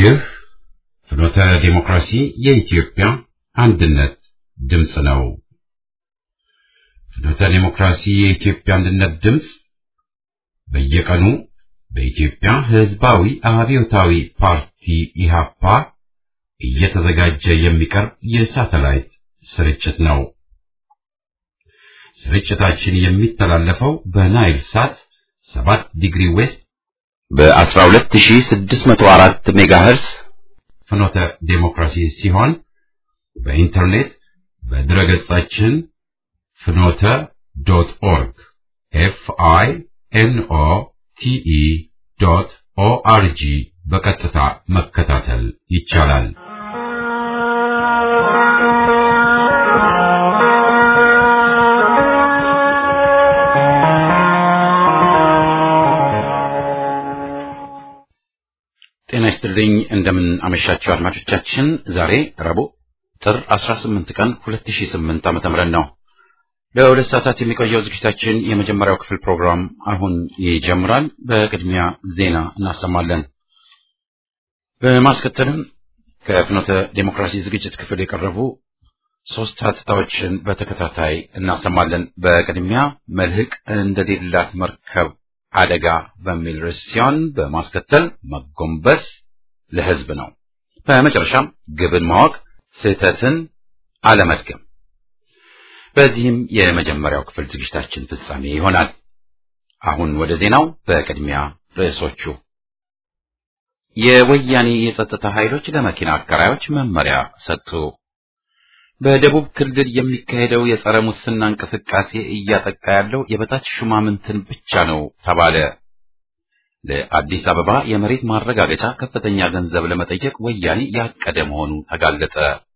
ይህ ፍኖተ ዲሞክራሲ የኢትዮጵያ አንድነት ድምፅ ነው። ፍኖተ ዲሞክራሲ የኢትዮጵያ አንድነት ድምፅ በየቀኑ በኢትዮጵያ ሕዝባዊ አብዮታዊ ፓርቲ ኢሃፓ እየተዘጋጀ የሚቀርብ የሳተላይት ስርጭት ነው። ስርጭታችን የሚተላለፈው በናይል ሳት 7 ዲግሪ ዌስት በ12604 ሜጋሄርስ ፍኖተ ዴሞክራሲ ሲሆን በኢንተርኔት በድረገጻችን ፍኖተ ዶት ኦርግ ኤፍ አይ ኤን ኦ ቲ ኢ ዶት ኦ አር ጂ በቀጥታ መከታተል ይቻላል። ጤና ይስጥልኝ። እንደምን አመሻችሁ አድማጮቻችን። ዛሬ ረቡዕ ጥር 18 ቀን 2008 ዓመተ ምህረት ነው። ለሁለት ሰዓታት የሚቆየው ዝግጅታችን የመጀመሪያው ክፍል ፕሮግራም አሁን ይጀምራል። በቅድሚያ ዜና እናሰማለን። በማስከተልም ከፍኖተ ዴሞክራሲ ዝግጅት ክፍል የቀረቡ ሶስት ሀተታዎችን በተከታታይ እናሰማለን። በቅድሚያ መልህቅ እንደሌላት መርከብ አደጋ በሚል ርዕስ ሲሆን በማስከተል መጎንበስ ለሕዝብ ነው። በመጨረሻም ግብን ማወቅ ስህተትን አለመድገም። በዚህም የመጀመሪያው ክፍል ዝግጅታችን ፍጻሜ ይሆናል። አሁን ወደ ዜናው። በቅድሚያ ርዕሶቹ የወያኔ የጸጥታ ኃይሎች ለመኪና አከራዮች መመሪያ ሰጡ። በደቡብ ክልል የሚካሄደው የጸረ ሙስና እንቅስቃሴ እያጠቃ ያለው የበታች ሹማምንትን ብቻ ነው ተባለ። ለአዲስ አበባ የመሬት ማረጋገጫ ከፍተኛ ገንዘብ ለመጠየቅ ወያኔ ያቀደ መሆኑ ተጋለጠ።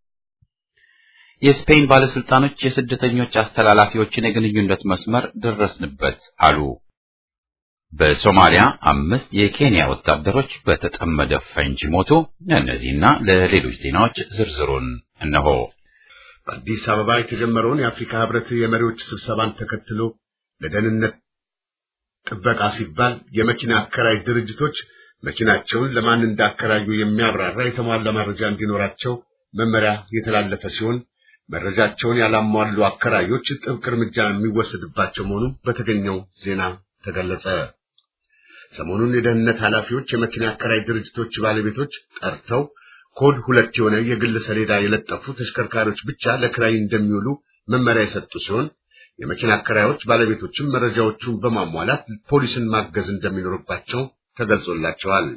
የስፔን ባለስልጣኖች የስደተኞች አስተላላፊዎችን የግንኙነት መስመር ደረስንበት አሉ። በሶማሊያ አምስት የኬንያ ወታደሮች በተጠመደ ፈንጂ ሞቱ። እነዚህና ለሌሎች ዜናዎች ዝርዝሩን እነሆ። በአዲስ አበባ የተጀመረውን የአፍሪካ ህብረት የመሪዎች ስብሰባን ተከትሎ ለደህንነት ጥበቃ ሲባል የመኪና አከራይ ድርጅቶች መኪናቸውን ለማን እንዳከራዩ የሚያብራራ የተሟላ መረጃ እንዲኖራቸው መመሪያ የተላለፈ ሲሆን መረጃቸውን ያላሟሉ አከራዮች ጥብቅ እርምጃ የሚወሰድባቸው መሆኑ በተገኘው ዜና ተገለጸ። ሰሞኑን የደህንነት ኃላፊዎች የመኪና አከራይ ድርጅቶች ባለቤቶች ጠርተው ኮድ ሁለት የሆነ የግል ሰሌዳ የለጠፉ ተሽከርካሪዎች ብቻ ለክራይ እንደሚውሉ መመሪያ የሰጡ ሲሆን የመኪና አከራዮች ባለቤቶችም መረጃዎቹን በማሟላት ፖሊስን ማገዝ እንደሚኖርባቸው ተገልጾላቸዋል።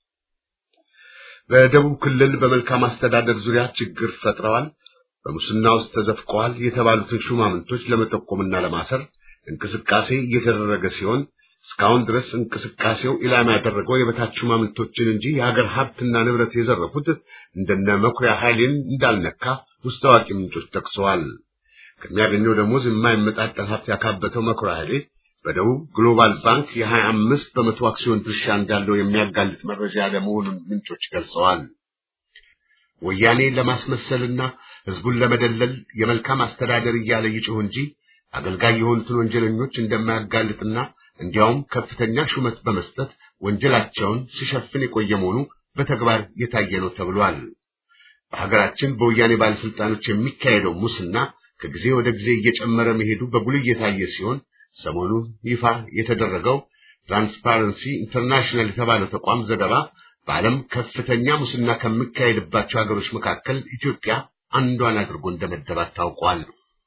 በደቡብ ክልል በመልካም አስተዳደር ዙሪያ ችግር ፈጥረዋል፣ በሙስና ውስጥ ተዘፍቀዋል የተባሉትን ሹማምንቶች ለመጠቆምና ለማሰር እንቅስቃሴ እየተደረገ ሲሆን እስካሁን ድረስ እንቅስቃሴው ኢላማ ያደረገው የበታች ሹማምንቶችን እንጂ የሀገር ሀብትና ንብረት የዘረፉት እንደነ መኩሪያ ኃይሌን እንዳልነካ ውስጥ አዋቂ ምንጮች ጠቅሰዋል። ከሚያገኘው ደሞዝ የማይመጣጠን ሀብት ያካበተው መኩሪያ ኃይሌ በደቡብ ግሎባል ባንክ የሀያ አምስት በመቶ አክሲዮን ድርሻ እንዳለው የሚያጋልጥ መረጃ ያለመሆኑን ምንጮች ገልጸዋል። ወያኔ ለማስመሰልና ህዝቡን ለመደለል የመልካም አስተዳደር እያለ ይጮህ እንጂ አገልጋይ የሆኑትን ወንጀለኞች እንደማያጋልጥና እንዲያውም ከፍተኛ ሹመት በመስጠት ወንጀላቸውን ሲሸፍን የቆየ መሆኑ በተግባር የታየ ነው ተብሏል። በሀገራችን በወያኔ ባለስልጣኖች የሚካሄደው ሙስና ከጊዜ ወደ ጊዜ እየጨመረ መሄዱ በጉልህ የታየ ሲሆን ሰሞኑ ይፋ የተደረገው ትራንስፓረንሲ ኢንተርናሽናል የተባለው ተቋም ዘገባ በዓለም ከፍተኛ ሙስና ከሚካሄድባቸው ሀገሮች መካከል ኢትዮጵያ አንዷን አድርጎ እንደመደባት ታውቋል።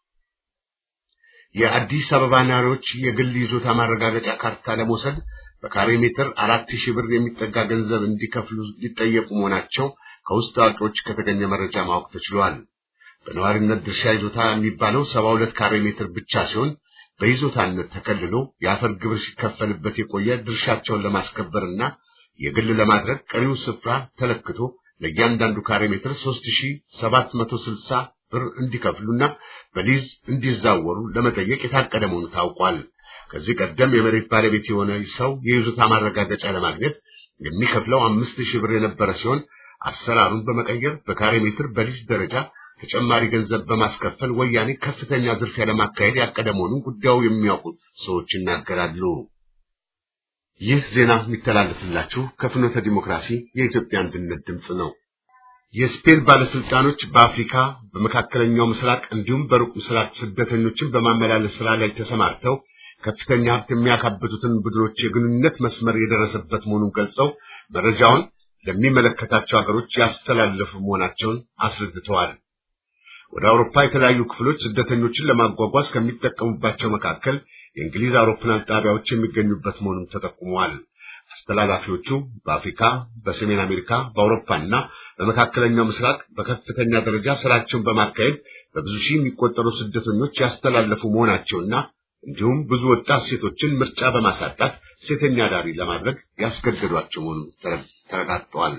የአዲስ አበባ ነዋሪዎች የግል ይዞታ ማረጋገጫ ካርታ ለመውሰድ በካሬ ሜትር አራት ሺህ ብር የሚጠጋ ገንዘብ እንዲከፍሉ ሊጠየቁ መሆናቸው ከውስጥ አዋቂዎች ከተገኘ መረጃ ማወቅ ተችሏል። በነዋሪነት ድርሻ ይዞታ የሚባለው ሰባ ሁለት ካሬ ሜትር ብቻ ሲሆን በይዞታነት ተከልሎ የአፈር ግብር ሲከፈልበት የቆየ ድርሻቸውን ለማስከበርና የግል ለማድረግ ቀሪው ስፍራ ተለክቶ ለእያንዳንዱ ካሬ ሜትር ሦስት ሺህ ሰባት መቶ ስልሳ ብር እንዲከፍሉና በሊዝ እንዲዛወሩ ለመጠየቅ የታቀደ መሆኑ ታውቋል። ከዚህ ቀደም የመሬት ባለቤት የሆነ ሰው የይዞታ ማረጋገጫ ለማግኘት የሚከፍለው አምስት ሺህ ብር የነበረ ሲሆን አሰራሩን በመቀየር በካሬ ሜትር በሊዝ ደረጃ ተጨማሪ ገንዘብ በማስከፈል ወያኔ ከፍተኛ ዝርፊያ ለማካሄድ ያቀደ መሆኑን ጉዳዩ የሚያውቁ ሰዎች ይናገራሉ። ይህ ዜና የሚተላለፍላችሁ ከፍኖተ ዲሞክራሲ የኢትዮጵያ አንድነት ድምፅ ነው። የስፔን ባለስልጣኖች በአፍሪካ በመካከለኛው ምስራቅ እንዲሁም በሩቅ ምስራቅ ስደተኞችን በማመላለስ ስራ ላይ ተሰማርተው ከፍተኛ ሀብት የሚያካብቱትን ቡድኖች የግንኙነት መስመር የደረሰበት መሆኑን ገልጸው መረጃውን ለሚመለከታቸው ሀገሮች ያስተላለፉ መሆናቸውን አስረድተዋል። ወደ አውሮፓ የተለያዩ ክፍሎች ስደተኞችን ለማጓጓዝ ከሚጠቀሙባቸው መካከል የእንግሊዝ አውሮፕላን ጣቢያዎች የሚገኙበት መሆኑን ተጠቁመዋል። አስተላላፊዎቹ በአፍሪካ፣ በሰሜን አሜሪካ፣ በአውሮፓና በመካከለኛው ምስራቅ በከፍተኛ ደረጃ ስራቸውን በማካሄድ በብዙ ሺህ የሚቆጠሩ ስደተኞች ያስተላለፉ መሆናቸውና እንዲሁም ብዙ ወጣት ሴቶችን ምርጫ በማሳጣት ሴተኛ ዳሪ ለማድረግ ያስገደዷቸው መሆኑን ተረጋግጧል።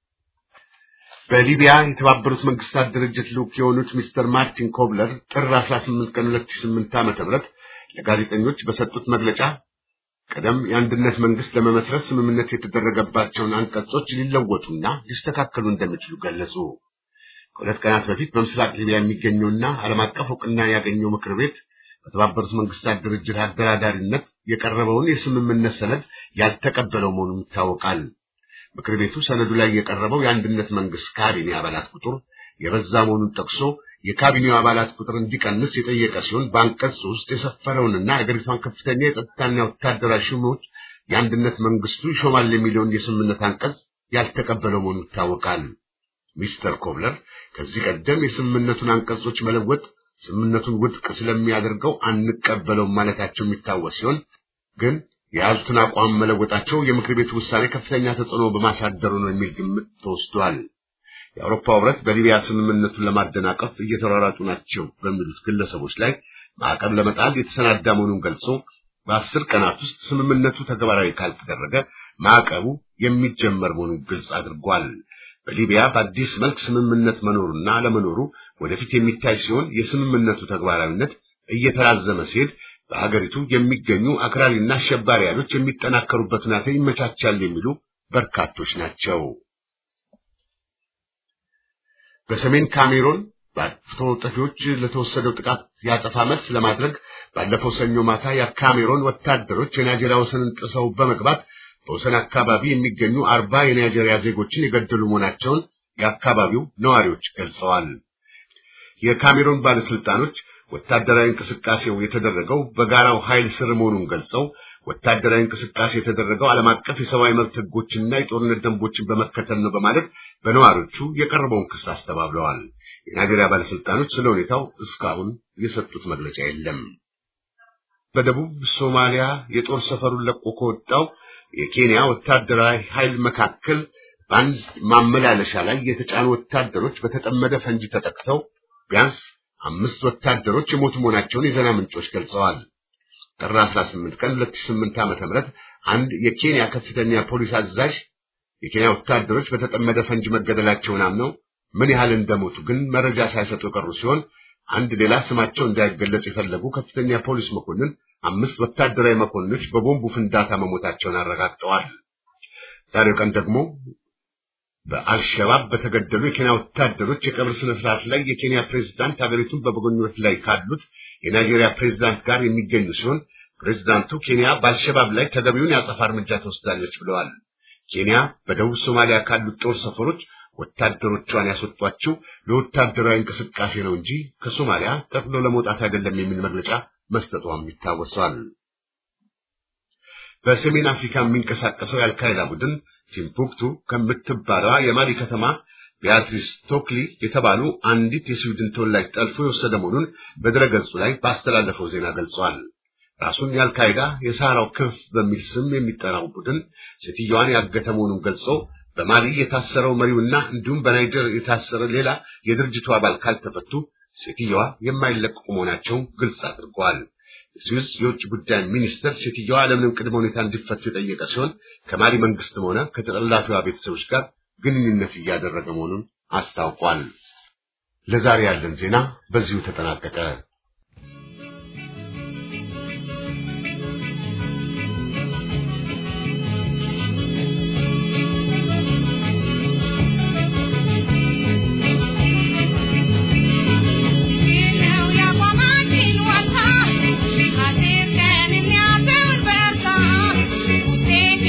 በሊቢያ የተባበሩት መንግስታት ድርጅት ልዑክ የሆኑት ሚስተር ማርቲን ኮብለር ጥር 18 ቀን 2008 ዓ.ም ለጋዜጠኞች በሰጡት መግለጫ ቀደም የአንድነት መንግስት ለመመስረት ስምምነት የተደረገባቸውን አንቀጾች ሊለወጡና ሊስተካከሉ እንደሚችሉ ገለጹ። ከሁለት ቀናት በፊት በምስራቅ ሊቢያ የሚገኘውና ዓለም አቀፍ እውቅና ያገኘው ምክር ቤት በተባበሩት መንግስታት ድርጅት አደራዳሪነት የቀረበውን የስምምነት ሰነድ ያልተቀበለው መሆኑን ይታወቃል። ምክር ቤቱ ሰነዱ ላይ የቀረበው የአንድነት መንግስት ካቢኔ አባላት ቁጥር የበዛ መሆኑን ጠቅሶ የካቢኔው አባላት ቁጥር እንዲቀንስ የጠየቀ ሲሆን በአንቀጽ ውስጥ የሰፈረውንና የአገሪቷን ከፍተኛ የጸጥታና ወታደራዊ ሹሞች የአንድነት መንግስቱ ይሾማል የሚለውን የስምምነት አንቀጽ ያልተቀበለው መሆኑን ይታወቃል። ሚስተር ኮብለር ከዚህ ቀደም የስምምነቱን አንቀጾች መለወጥ ስምምነቱን ውድቅ ስለሚያደርገው አንቀበለውም ማለታቸው የሚታወስ ሲሆን ግን የያዙትን አቋም መለወጣቸው የምክር ቤቱ ውሳኔ ከፍተኛ ተጽዕኖ በማሳደሩ ነው የሚል ግምት ተወስዷል። የአውሮፓ ህብረት በሊቢያ ስምምነቱን ለማደናቀፍ እየተሯሯጡ ናቸው በሚሉት ግለሰቦች ላይ ማዕቀብ ለመጣል የተሰናዳ መሆኑን ገልጾ በአስር ቀናት ውስጥ ስምምነቱ ተግባራዊ ካልተደረገ ማዕቀቡ የሚጀመር መሆኑን ግልጽ አድርጓል። በሊቢያ በአዲስ መልክ ስምምነት መኖሩና አለመኖሩ ወደፊት የሚታይ ሲሆን የስምምነቱ ተግባራዊነት እየተራዘመ ሲሄድ በአገሪቱ የሚገኙ አክራሪና አሸባሪ ኃይሎች የሚጠናከሩበት ሁኔታ ይመቻቻል የሚሉ በርካቶች ናቸው። በሰሜን ካሜሮን በአጥፍቶ ጠፊዎች ለተወሰደው ጥቃት ያጸፋ መልስ ለማድረግ ባለፈው ሰኞ ማታ የካሜሮን ወታደሮች የናይጄሪያ ወሰንን ጥሰው በመግባት በወሰን አካባቢ የሚገኙ አርባ የናይጄሪያ ዜጎችን የገደሉ መሆናቸውን የአካባቢው ነዋሪዎች ገልጸዋል። የካሜሮን ባለስልጣኖች ወታደራዊ እንቅስቃሴው የተደረገው በጋራው ኃይል ስር መሆኑን ገልጸው ወታደራዊ እንቅስቃሴ የተደረገው ዓለም አቀፍ የሰብአዊ መብት ሕጎችና የጦርነት ደንቦችን በመከተል ነው በማለት በነዋሪዎቹ የቀረበውን ክስ አስተባብለዋል። የናይጄሪያ ባለስልጣኖች ስለ ሁኔታው እስካሁን የሰጡት መግለጫ የለም። በደቡብ ሶማሊያ የጦር ሰፈሩን ለቆ ከወጣው የኬንያ ወታደራዊ ኃይል መካከል በአንድ ማመላለሻ ላይ የተጫኑ ወታደሮች በተጠመደ ፈንጂ ተጠቅተው ቢያንስ አምስት ወታደሮች የሞቱ መሆናቸውን የዜና ምንጮች ገልጸዋል። ጥር 18 ቀን 2008 ዓ.ም አንድ የኬንያ ከፍተኛ ፖሊስ አዛዥ የኬንያ ወታደሮች በተጠመደ ፈንጂ መገደላቸውን አምነው ምን ያህል እንደሞቱ ግን መረጃ ሳይሰጡ የቀሩ ሲሆን አንድ ሌላ ስማቸው እንዳይገለጽ የፈለጉ ከፍተኛ ፖሊስ መኮንን አምስት ወታደራዊ መኮንኖች በቦምቡ ፍንዳታ መሞታቸውን አረጋግጠዋል። ዛሬው ቀን ደግሞ በአልሸባብ በተገደሉ የኬንያ ወታደሮች የቀብር ስነ ስርዓት ላይ የኬንያ ፕሬዝዳንት ሀገሪቱን በመጎብኘት ላይ ካሉት የናይጄሪያ ፕሬዝዳንት ጋር የሚገኙ ሲሆን ፕሬዝዳንቱ ኬንያ በአልሸባብ ላይ ተገቢውን የአጸፋ እርምጃ ትወስዳለች ብለዋል። ኬንያ በደቡብ ሶማሊያ ካሉት ጦር ሰፈሮች ወታደሮቿን ያስወጧቸው ለወታደራዊ እንቅስቃሴ ነው እንጂ ከሶማሊያ ጠቅሎ ለመውጣት አይደለም የሚል መግለጫ መስጠቷም ይታወሳል። በሰሜን አፍሪካ የሚንቀሳቀሰው የአልካይዳ ቡድን ቲምቡክቱ ከምትባለዋ የማሊ ከተማ ቢያትሪስ ቶክሊ የተባሉ አንዲት የስዊድን ተወላጅ ጠልፎ የወሰደ መሆኑን በድረገጹ ላይ ባስተላለፈው ዜና ገልጿል። ራሱን የአልካይዳ የሳራው ክንፍ በሚል ስም የሚጠራው ቡድን ሴትዮዋን ያገተ መሆኑን ገልጾ በማሊ የታሰረው መሪውና እንዲሁም በናይጀር የታሰረ ሌላ የድርጅቱ አባል ካልተፈቱ ሴትዮዋ የማይለቀቁ መሆናቸውን ግልጽ አድርገዋል። የስዊስ የውጭ ጉዳይ ሚኒስትር ሴትዮዋ ያለምንም ቅድመ ሁኔታ እንዲፈቱ የጠየቀ ሲሆን ከማሊ መንግስትም ሆነ ከተጠላፊዋ ቤተሰቦች ጋር ግንኙነት እያደረገ መሆኑን አስታውቋል። ለዛሬ ያለን ዜና በዚሁ ተጠናቀቀ። Thank you.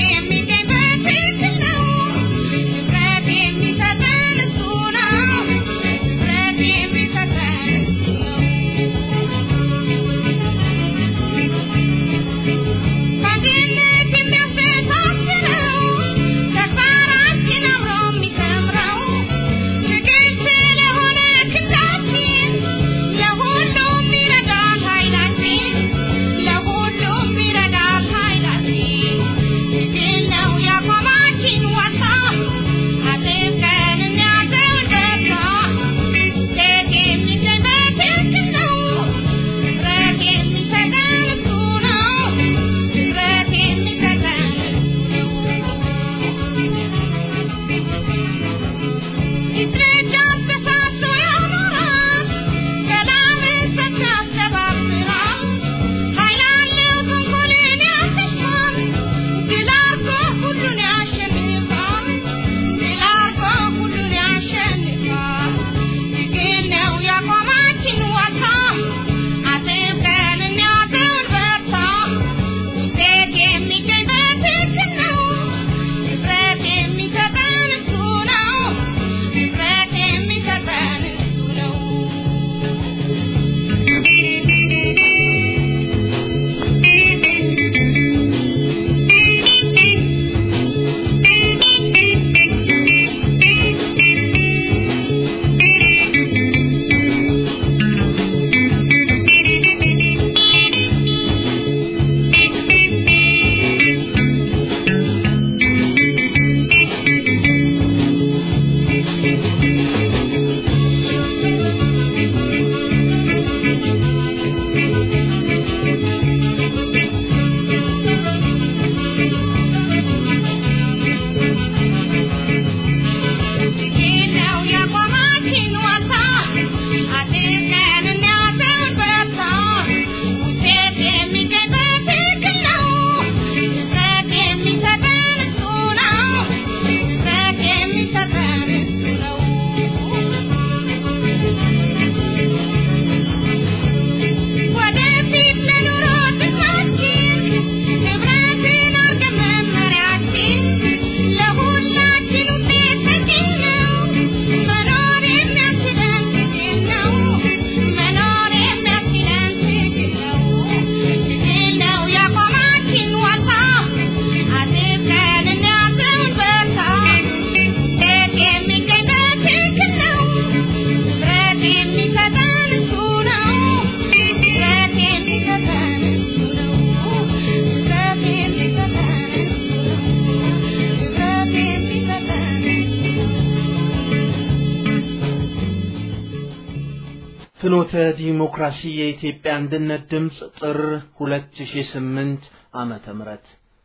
ፍኖተ ዲሞክራሲ የኢትዮጵያ አንድነት ድምፅ ጥር 2008 ዓመተ ምህረት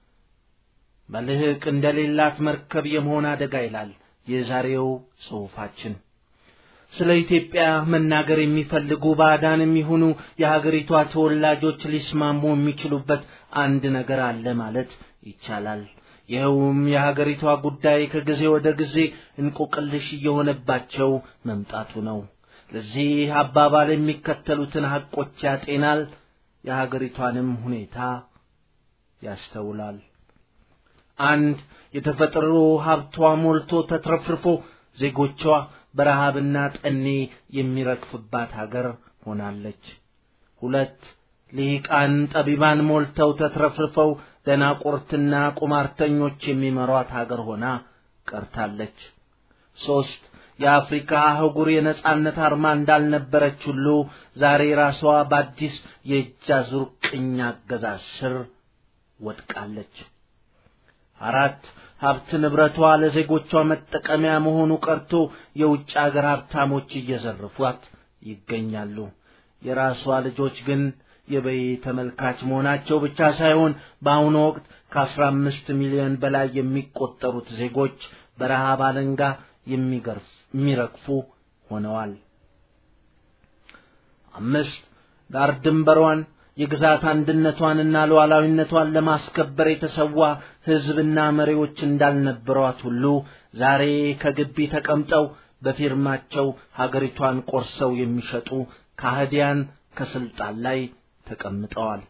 መልህቅ እንደሌላት መርከብ የመሆን አደጋ ይላል የዛሬው ጽሑፋችን። ስለ ኢትዮጵያ መናገር የሚፈልጉ ባዕዳንም ይሁኑ የሀገሪቷ ተወላጆች ሊስማሙ የሚችሉበት አንድ ነገር አለ ማለት ይቻላል። ይኸውም የሀገሪቷ ጉዳይ ከጊዜ ወደ ጊዜ እንቆቅልሽ እየሆነባቸው መምጣቱ ነው። ለዚህ አባባል የሚከተሉትን ሐቆች ያጤናል፣ የሀገሪቷንም ሁኔታ ያስተውላል። አንድ የተፈጥሮ ሀብቷ ሞልቶ ተትረፍርፎ ዜጎቿ በረሃብና ጠኔ የሚረግፍባት ሀገር ሆናለች። ሁለት ልሂቃን ጠቢባን ሞልተው ተትረፍርፈው ደናቁርትና ቁማርተኞች የሚመሯት ሀገር ሆና ቀርታለች። ሦስት የአፍሪካ አህጉር የነጻነት አርማ እንዳልነበረች ሁሉ ዛሬ ራሷ በአዲስ የእጅ አዙር ቅኝ አገዛዝ ስር ወድቃለች። አራት ሀብት ንብረቷ ለዜጎቿ መጠቀሚያ መሆኑ ቀርቶ የውጭ አገር ሀብታሞች እየዘረፏት ይገኛሉ። የራሷ ልጆች ግን የበይ ተመልካች መሆናቸው ብቻ ሳይሆን በአሁኑ ወቅት ከአስራ አምስት ሚሊዮን በላይ የሚቆጠሩት ዜጎች በረሃብ አለንጋ የሚረግፉ ሆነዋል። አምስት ዳር ድንበሯን የግዛት አንድነቷንና ሉዓላዊነቷን ለማስከበር የተሰዋ ሕዝብና መሪዎች እንዳልነበሯት ሁሉ ዛሬ ከግቢ ተቀምጠው በፊርማቸው ሀገሪቷን ቆርሰው የሚሸጡ ካህዲያን ከስልጣን ላይ ተቀምጠዋል።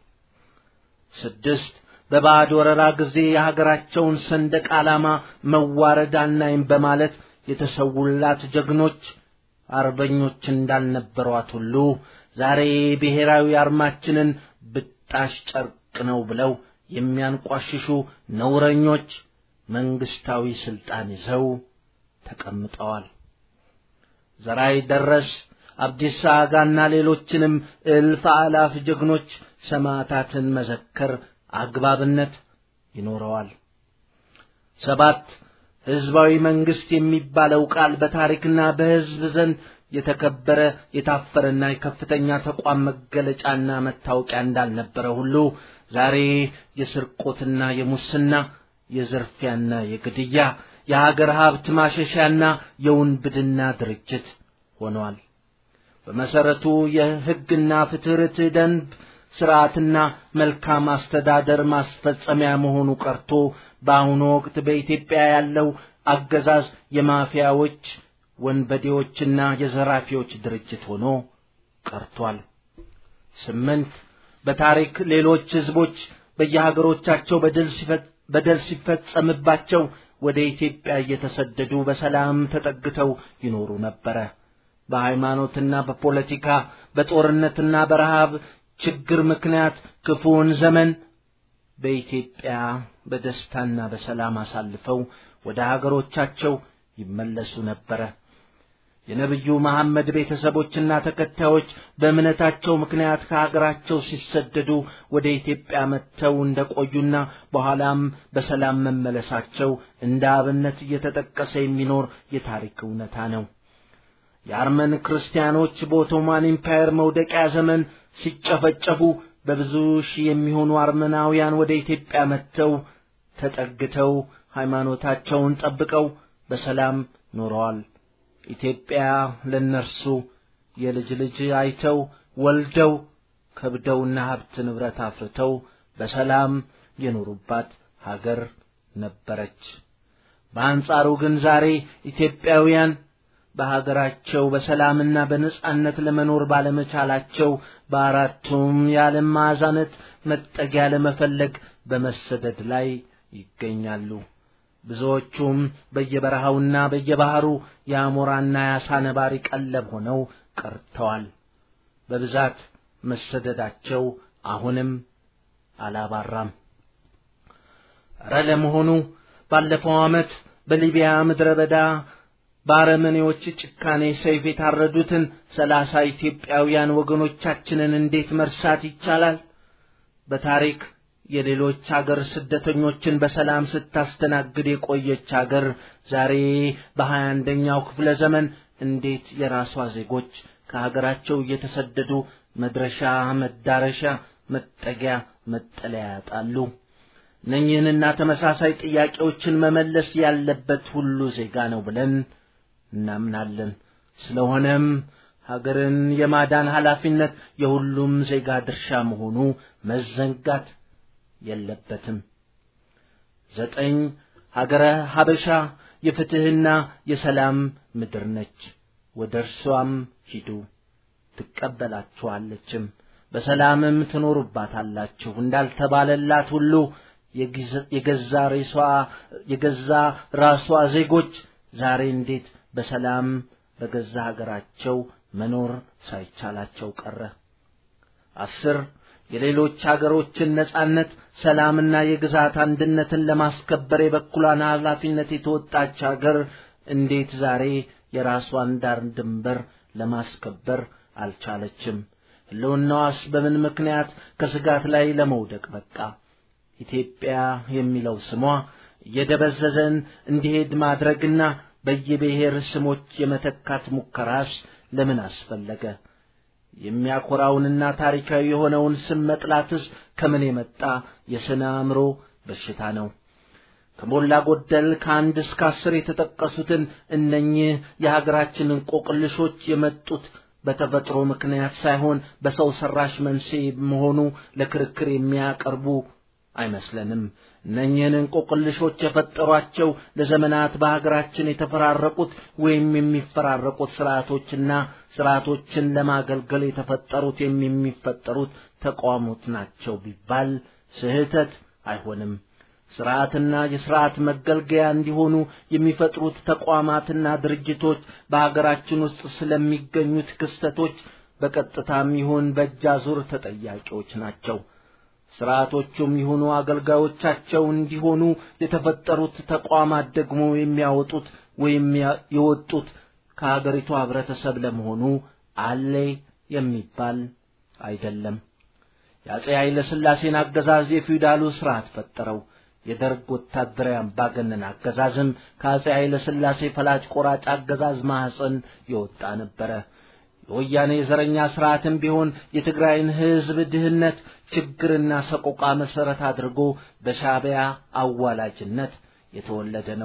ስድስት በባዕድ ወረራ ጊዜ የሀገራቸውን ሰንደቅ ዓላማ መዋረድ አናይም በማለት የተሰውላት ጀግኖች አርበኞች እንዳልነበሯት ሁሉ ዛሬ ብሔራዊ አርማችንን ብጣሽ ጨርቅ ነው ብለው የሚያንቋሽሹ ነውረኞች መንግስታዊ ስልጣን ይዘው ተቀምጠዋል። ዘራይ ደረስ፣ አብዲሳ አጋና ሌሎችንም እልፍ አላፍ ጀግኖች ሰማዕታትን መዘከር አግባብነት ይኖረዋል። ሰባት ሕዝባዊ መንግስት የሚባለው ቃል በታሪክና በሕዝብ ዘንድ የተከበረ የታፈረና የከፍተኛ ተቋም መገለጫና መታወቂያ እንዳልነበረ ሁሉ ዛሬ የስርቆትና የሙስና የዝርፊያና የግድያ የሀገር ሀብት ማሸሻና የውንብድና ድርጅት ሆኗል። በመሰረቱ የሕግና ፍትህ ደንብ ስርዓትና መልካም አስተዳደር ማስፈጸሚያ መሆኑ ቀርቶ በአሁኑ ወቅት በኢትዮጵያ ያለው አገዛዝ የማፊያዎች ወንበዴዎችና የዘራፊዎች ድርጅት ሆኖ ቀርቷል። ስምንት በታሪክ ሌሎች ህዝቦች በየሀገሮቻቸው በደል ሲፈጸምባቸው ወደ ኢትዮጵያ እየተሰደዱ በሰላም ተጠግተው ይኖሩ ነበረ። በሃይማኖትና በፖለቲካ በጦርነትና በረሃብ ችግር ምክንያት ክፉውን ዘመን በኢትዮጵያ በደስታና በሰላም አሳልፈው ወደ ሀገሮቻቸው ይመለሱ ነበረ። የነቢዩ መሐመድ ቤተሰቦችና ተከታዮች በእምነታቸው ምክንያት ከሀገራቸው ሲሰደዱ ወደ ኢትዮጵያ መጥተው እንደቆዩና በኋላም በሰላም መመለሳቸው እንደ አብነት እየተጠቀሰ የሚኖር የታሪክ እውነታ ነው። የአርመን ክርስቲያኖች በኦቶማን ኢምፓየር መውደቂያ ዘመን ሲጨፈጨፉ በብዙ ሺህ የሚሆኑ አርመናውያን ወደ ኢትዮጵያ መጥተው ተጠግተው ሃይማኖታቸውን ጠብቀው በሰላም ኖረዋል። ኢትዮጵያ ለእነርሱ የልጅ ልጅ አይተው ወልደው ከብደውና ሀብት ንብረት አፍርተው በሰላም የኖሩባት ሀገር ነበረች። በአንጻሩ ግን ዛሬ ኢትዮጵያውያን በሀገራቸው በሰላምና በነጻነት ለመኖር ባለመቻላቸው በአራቱም የዓለም ማዕዛነት መጠጊያ ለመፈለግ በመሰደድ ላይ ይገኛሉ። ብዙዎቹም በየበረሃውና በየባህሩ የአሞራና የአሳ ነባሪ ቀለብ ሆነው ቀርተዋል። በብዛት መሰደዳቸው አሁንም አላባራም። እረ ለመሆኑ ባለፈው ዓመት በሊቢያ ምድረ በዳ በአረመኔዎች ጭካኔ ሰይፍ የታረዱትን ሰላሳ ኢትዮጵያውያን ወገኖቻችንን እንዴት መርሳት ይቻላል? በታሪክ የሌሎች አገር ስደተኞችን በሰላም ስታስተናግድ የቆየች አገር ዛሬ በሀያ አንደኛው ክፍለ ዘመን እንዴት የራሷ ዜጎች ከሀገራቸው እየተሰደዱ መድረሻ፣ መዳረሻ፣ መጠጊያ፣ መጠለያ ያጣሉ። እነኚህንና ተመሳሳይ ጥያቄዎችን መመለስ ያለበት ሁሉ ዜጋ ነው ብለን እናምናለን። ስለሆነም ሀገርን የማዳን ኃላፊነት የሁሉም ዜጋ ድርሻ መሆኑ መዘንጋት የለበትም። ዘጠኝ ሀገረ ሀበሻ የፍትሕና የሰላም ምድር ነች። ወደ እርሷም ሂዱ ትቀበላችኋለችም፣ በሰላምም ትኖሩባታላችሁ እንዳልተባለላት ሁሉ የገዛ ሬሷ የገዛ ራሷ ዜጎች ዛሬ እንዴት በሰላም በገዛ ሀገራቸው መኖር ሳይቻላቸው ቀረ? አስር የሌሎች ሀገሮችን ነጻነት፣ ሰላምና የግዛት አንድነትን ለማስከበር የበኩሏን ኃላፊነት የተወጣች ሀገር እንዴት ዛሬ የራሷን ዳር ድንበር ለማስከበር አልቻለችም? ሕልውናዋስ በምን ምክንያት ከስጋት ላይ ለመውደቅ በቃ? ኢትዮጵያ የሚለው ስሟ እየደበዘዘን እንዲሄድ ማድረግና በየብሔር ስሞች የመተካት ሙከራስ ለምን አስፈለገ? የሚያኮራውንና ታሪካዊ የሆነውን ስም መጥላትስ ከምን የመጣ የስነ አእምሮ በሽታ ነው? ከሞላ ጎደል ከአንድ እስከ አስር የተጠቀሱትን እነኚህ የሀገራችንን ቆቅልሾች የመጡት በተፈጥሮ ምክንያት ሳይሆን በሰው ሰራሽ መንስኤ መሆኑ ለክርክር የሚያቀርቡ አይመስለንም። እነኚህን እንቆቅልሾች የፈጠሯቸው ለዘመናት በሀገራችን የተፈራረቁት ወይም የሚፈራረቁት ስርዓቶችና ስርዓቶችን ለማገልገል የተፈጠሩት ወይም የሚፈጠሩት ተቋሞት ናቸው ቢባል ስህተት አይሆንም። ስርዓትና የስርዓት መገልገያ እንዲሆኑ የሚፈጥሩት ተቋማትና ድርጅቶች በሀገራችን ውስጥ ስለሚገኙት ክስተቶች በቀጥታም ይሁን በእጅ አዙር ተጠያቂዎች ናቸው። ስርዓቶቹም ይሁኑ አገልጋዮቻቸው እንዲሆኑ የተፈጠሩት ተቋማት ደግሞ የሚያወጡት ወይም የወጡት ከሀገሪቱ ህብረተሰብ ለመሆኑ አለ የሚባል አይደለም። የአጼ ኃይለ ሥላሴን አገዛዝ የፊውዳሉ ስርዓት ፈጠረው። የደርግ ወታደራዊ አምባገነን አገዛዝም ከአጼ ኃይለ ሥላሴ ፈላጭ ቆራጭ አገዛዝ ማኅፀን የወጣ ነበረ። የወያኔ ዘረኛ ስርዓትም ቢሆን የትግራይን ህዝብ ድህነት ችግርና ሰቆቃ መሰረት አድርጎ በሻዕቢያ አዋላጅነት የተወለደ ነው።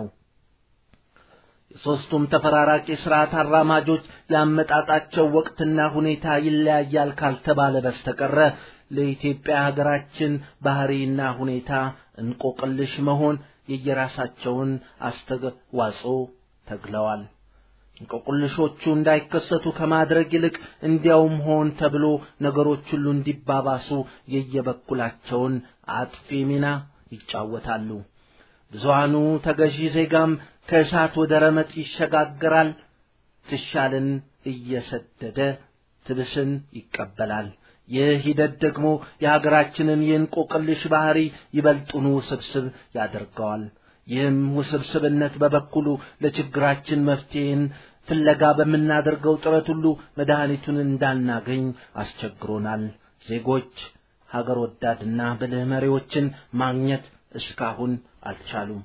የሦስቱም ተፈራራቂ ስርዓት አራማጆች ያመጣጣቸው ወቅትና ሁኔታ ይለያያል ካልተባለ በስተቀረ ለኢትዮጵያ ሀገራችን ባህሪና ሁኔታ እንቆቅልሽ መሆን የየራሳቸውን አስተዋጽኦ ተግለዋል። እንቆቅልሾቹ እንዳይከሰቱ ከማድረግ ይልቅ እንዲያውም ሆን ተብሎ ነገሮች ሁሉ እንዲባባሱ የየበኩላቸውን አጥፊ ሚና ይጫወታሉ። ብዙሃኑ ተገዢ ዜጋም ከእሳት ወደ ረመጥ ይሸጋገራል። ትሻልን እየሰደደ ትብስን ይቀበላል። ይህ ሂደት ደግሞ የሀገራችንን የእንቆቅልሽ ባህሪ ይበልጡኑ ውስብስብ ያደርገዋል። ይህም ውስብስብነት በበኩሉ ለችግራችን መፍትሄን ፍለጋ በምናደርገው ጥረት ሁሉ መድኃኒቱን እንዳናገኝ አስቸግሮናል። ዜጎች ሀገር ወዳድና ብልህ መሪዎችን ማግኘት እስካሁን አልቻሉም።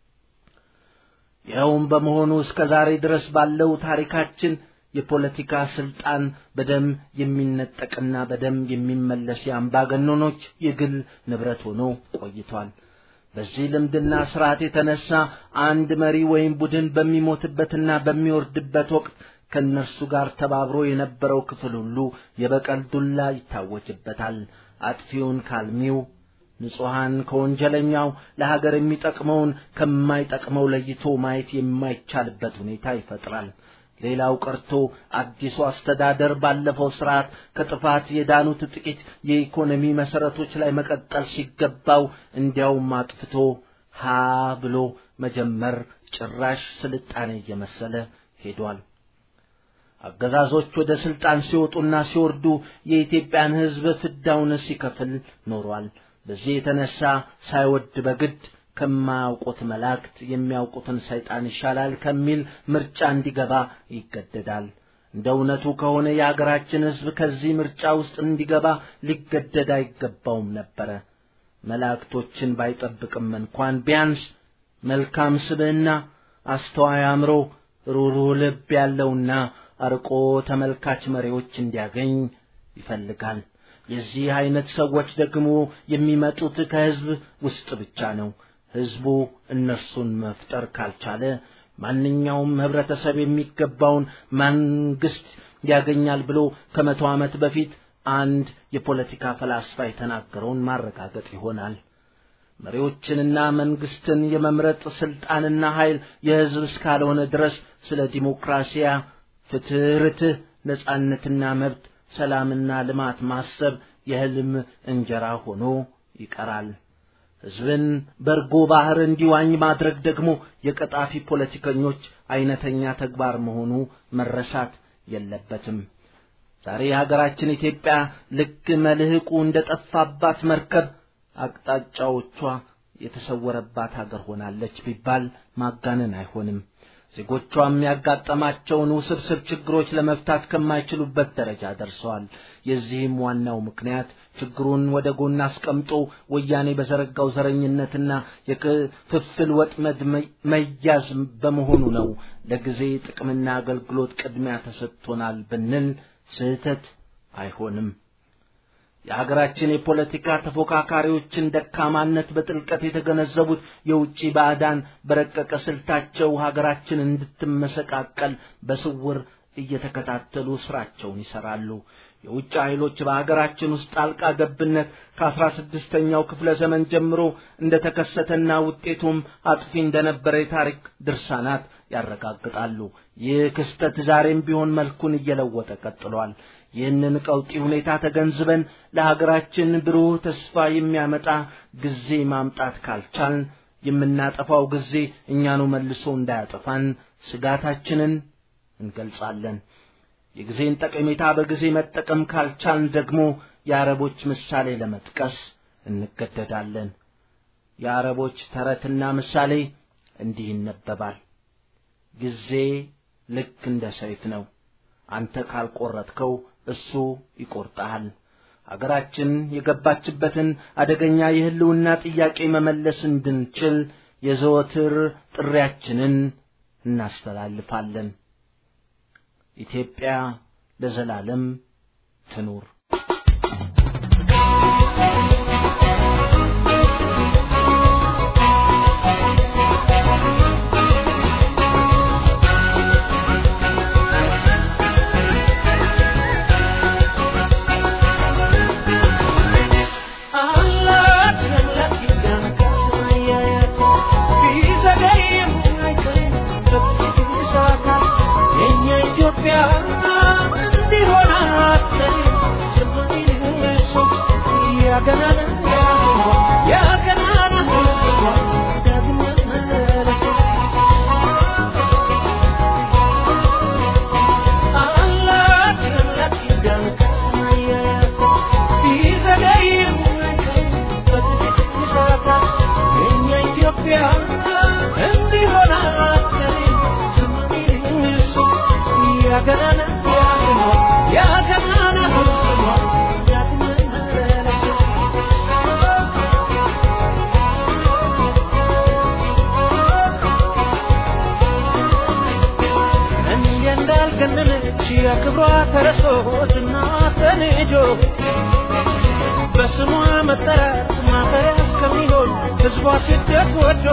ይኸውም በመሆኑ እስከ ዛሬ ድረስ ባለው ታሪካችን የፖለቲካ ስልጣን በደም የሚነጠቅና በደም የሚመለስ የአምባገነኖች የግል ንብረት ሆኖ ቆይቷል። በዚህ ልምድና ስርዓት የተነሳ አንድ መሪ ወይም ቡድን በሚሞትበትና በሚወርድበት ወቅት ከእነርሱ ጋር ተባብሮ የነበረው ክፍል ሁሉ የበቀል ዱላ ይታወጅበታል። አጥፊውን ካልሚው፣ ንጹሐን ከወንጀለኛው፣ ለሀገር የሚጠቅመውን ከማይጠቅመው ለይቶ ማየት የማይቻልበት ሁኔታ ይፈጥራል። ሌላው ቀርቶ አዲሱ አስተዳደር ባለፈው ስርዓት ከጥፋት የዳኑት ጥቂት የኢኮኖሚ መሰረቶች ላይ መቀጠል ሲገባው እንዲያውም አጥፍቶ ሀ ብሎ መጀመር ጭራሽ ስልጣኔ እየመሰለ ሄዷል። አገዛዞች ወደ ስልጣን ሲወጡና ሲወርዱ የኢትዮጵያን ሕዝብ ፍዳውን ሲከፍል ኖሯል። በዚህ የተነሳ ሳይወድ በግድ ከማያውቁት መላእክት የሚያውቁትን ሰይጣን ይሻላል ከሚል ምርጫ እንዲገባ ይገደዳል። እንደ እውነቱ ከሆነ የአገራችን ሕዝብ ከዚህ ምርጫ ውስጥ እንዲገባ ሊገደድ አይገባውም ነበረ። መላእክቶችን ባይጠብቅም እንኳን ቢያንስ መልካም ስብዕና፣ አስተዋይ አእምሮ፣ ሩሩህ ልብ ያለውና አርቆ ተመልካች መሪዎች እንዲያገኝ ይፈልጋል። የዚህ አይነት ሰዎች ደግሞ የሚመጡት ከህዝብ ውስጥ ብቻ ነው። ህዝቡ እነርሱን መፍጠር ካልቻለ ማንኛውም ህብረተሰብ የሚገባውን መንግስት ያገኛል ብሎ ከመቶ ዓመት በፊት አንድ የፖለቲካ ፈላስፋ የተናገረውን ማረጋገጥ ይሆናል። መሪዎችንና መንግስትን የመምረጥ ስልጣንና ኃይል የህዝብ እስካልሆነ ድረስ ስለ ዲሞክራሲያ፣ ፍትህ፣ ርትህ፣ ነጻነትና መብት፣ ሰላምና ልማት ማሰብ የህልም እንጀራ ሆኖ ይቀራል። ህዝብን በርጎ ባህር እንዲዋኝ ማድረግ ደግሞ የቀጣፊ ፖለቲከኞች አይነተኛ ተግባር መሆኑ መረሳት የለበትም። ዛሬ ሀገራችን ኢትዮጵያ ልክ መልህቁ እንደ ጠፋባት መርከብ አቅጣጫዎቿ የተሰወረባት ሀገር ሆናለች ቢባል ማጋነን አይሆንም። ዜጎቿም ያጋጠማቸውን ውስብስብ ችግሮች ለመፍታት ከማይችሉበት ደረጃ ደርሰዋል። የዚህም ዋናው ምክንያት ችግሩን ወደ ጎን አስቀምጦ ወያኔ በዘረጋው ዘረኝነትና የክፍፍል ወጥመድ መያዝ በመሆኑ ነው። ለጊዜ ጥቅምና አገልግሎት ቅድሚያ ተሰጥቶናል ብንል ስህተት አይሆንም። የሀገራችን የፖለቲካ ተፎካካሪዎችን ደካማነት በጥልቀት የተገነዘቡት የውጭ ባዕዳን በረቀቀ ስልታቸው ሀገራችን እንድትመሰቃቀል በስውር እየተከታተሉ ስራቸውን ይሰራሉ። የውጭ ኃይሎች በሀገራችን ውስጥ ጣልቃ ገብነት ከአስራ ስድስተኛው ክፍለ ዘመን ጀምሮ እንደተከሰተና ውጤቱም አጥፊ እንደነበረ የታሪክ ድርሳናት ያረጋግጣሉ። ይህ ክስተት ዛሬም ቢሆን መልኩን እየለወጠ ቀጥሏል። ይህንን ቀውጢ ሁኔታ ተገንዝበን ለሀገራችን ብሩህ ተስፋ የሚያመጣ ጊዜ ማምጣት ካልቻልን የምናጠፋው ጊዜ እኛኑ መልሶ እንዳያጠፋን ስጋታችንን እንገልጻለን። የጊዜን ጠቀሜታ በጊዜ መጠቀም ካልቻልን ደግሞ የአረቦች ምሳሌ ለመጥቀስ እንገደዳለን። የአረቦች ተረትና ምሳሌ እንዲህ ይነበባል። ጊዜ ልክ እንደ ሰይፍ ነው። አንተ ካልቆረጥከው እሱ ይቆርጣል። አገራችን የገባችበትን አደገኛ የህልውና ጥያቄ መመለስ እንድንችል የዘወትር ጥሪያችንን እናስተላልፋለን። ኢትዮጵያ ለዘላለም ትኑር። ክብሯ ተረሶ ዝና ተንጆ በስሟ መጠራት ማፈሪያ እስከሚሆን ሕዝቧ ስደት ወዶ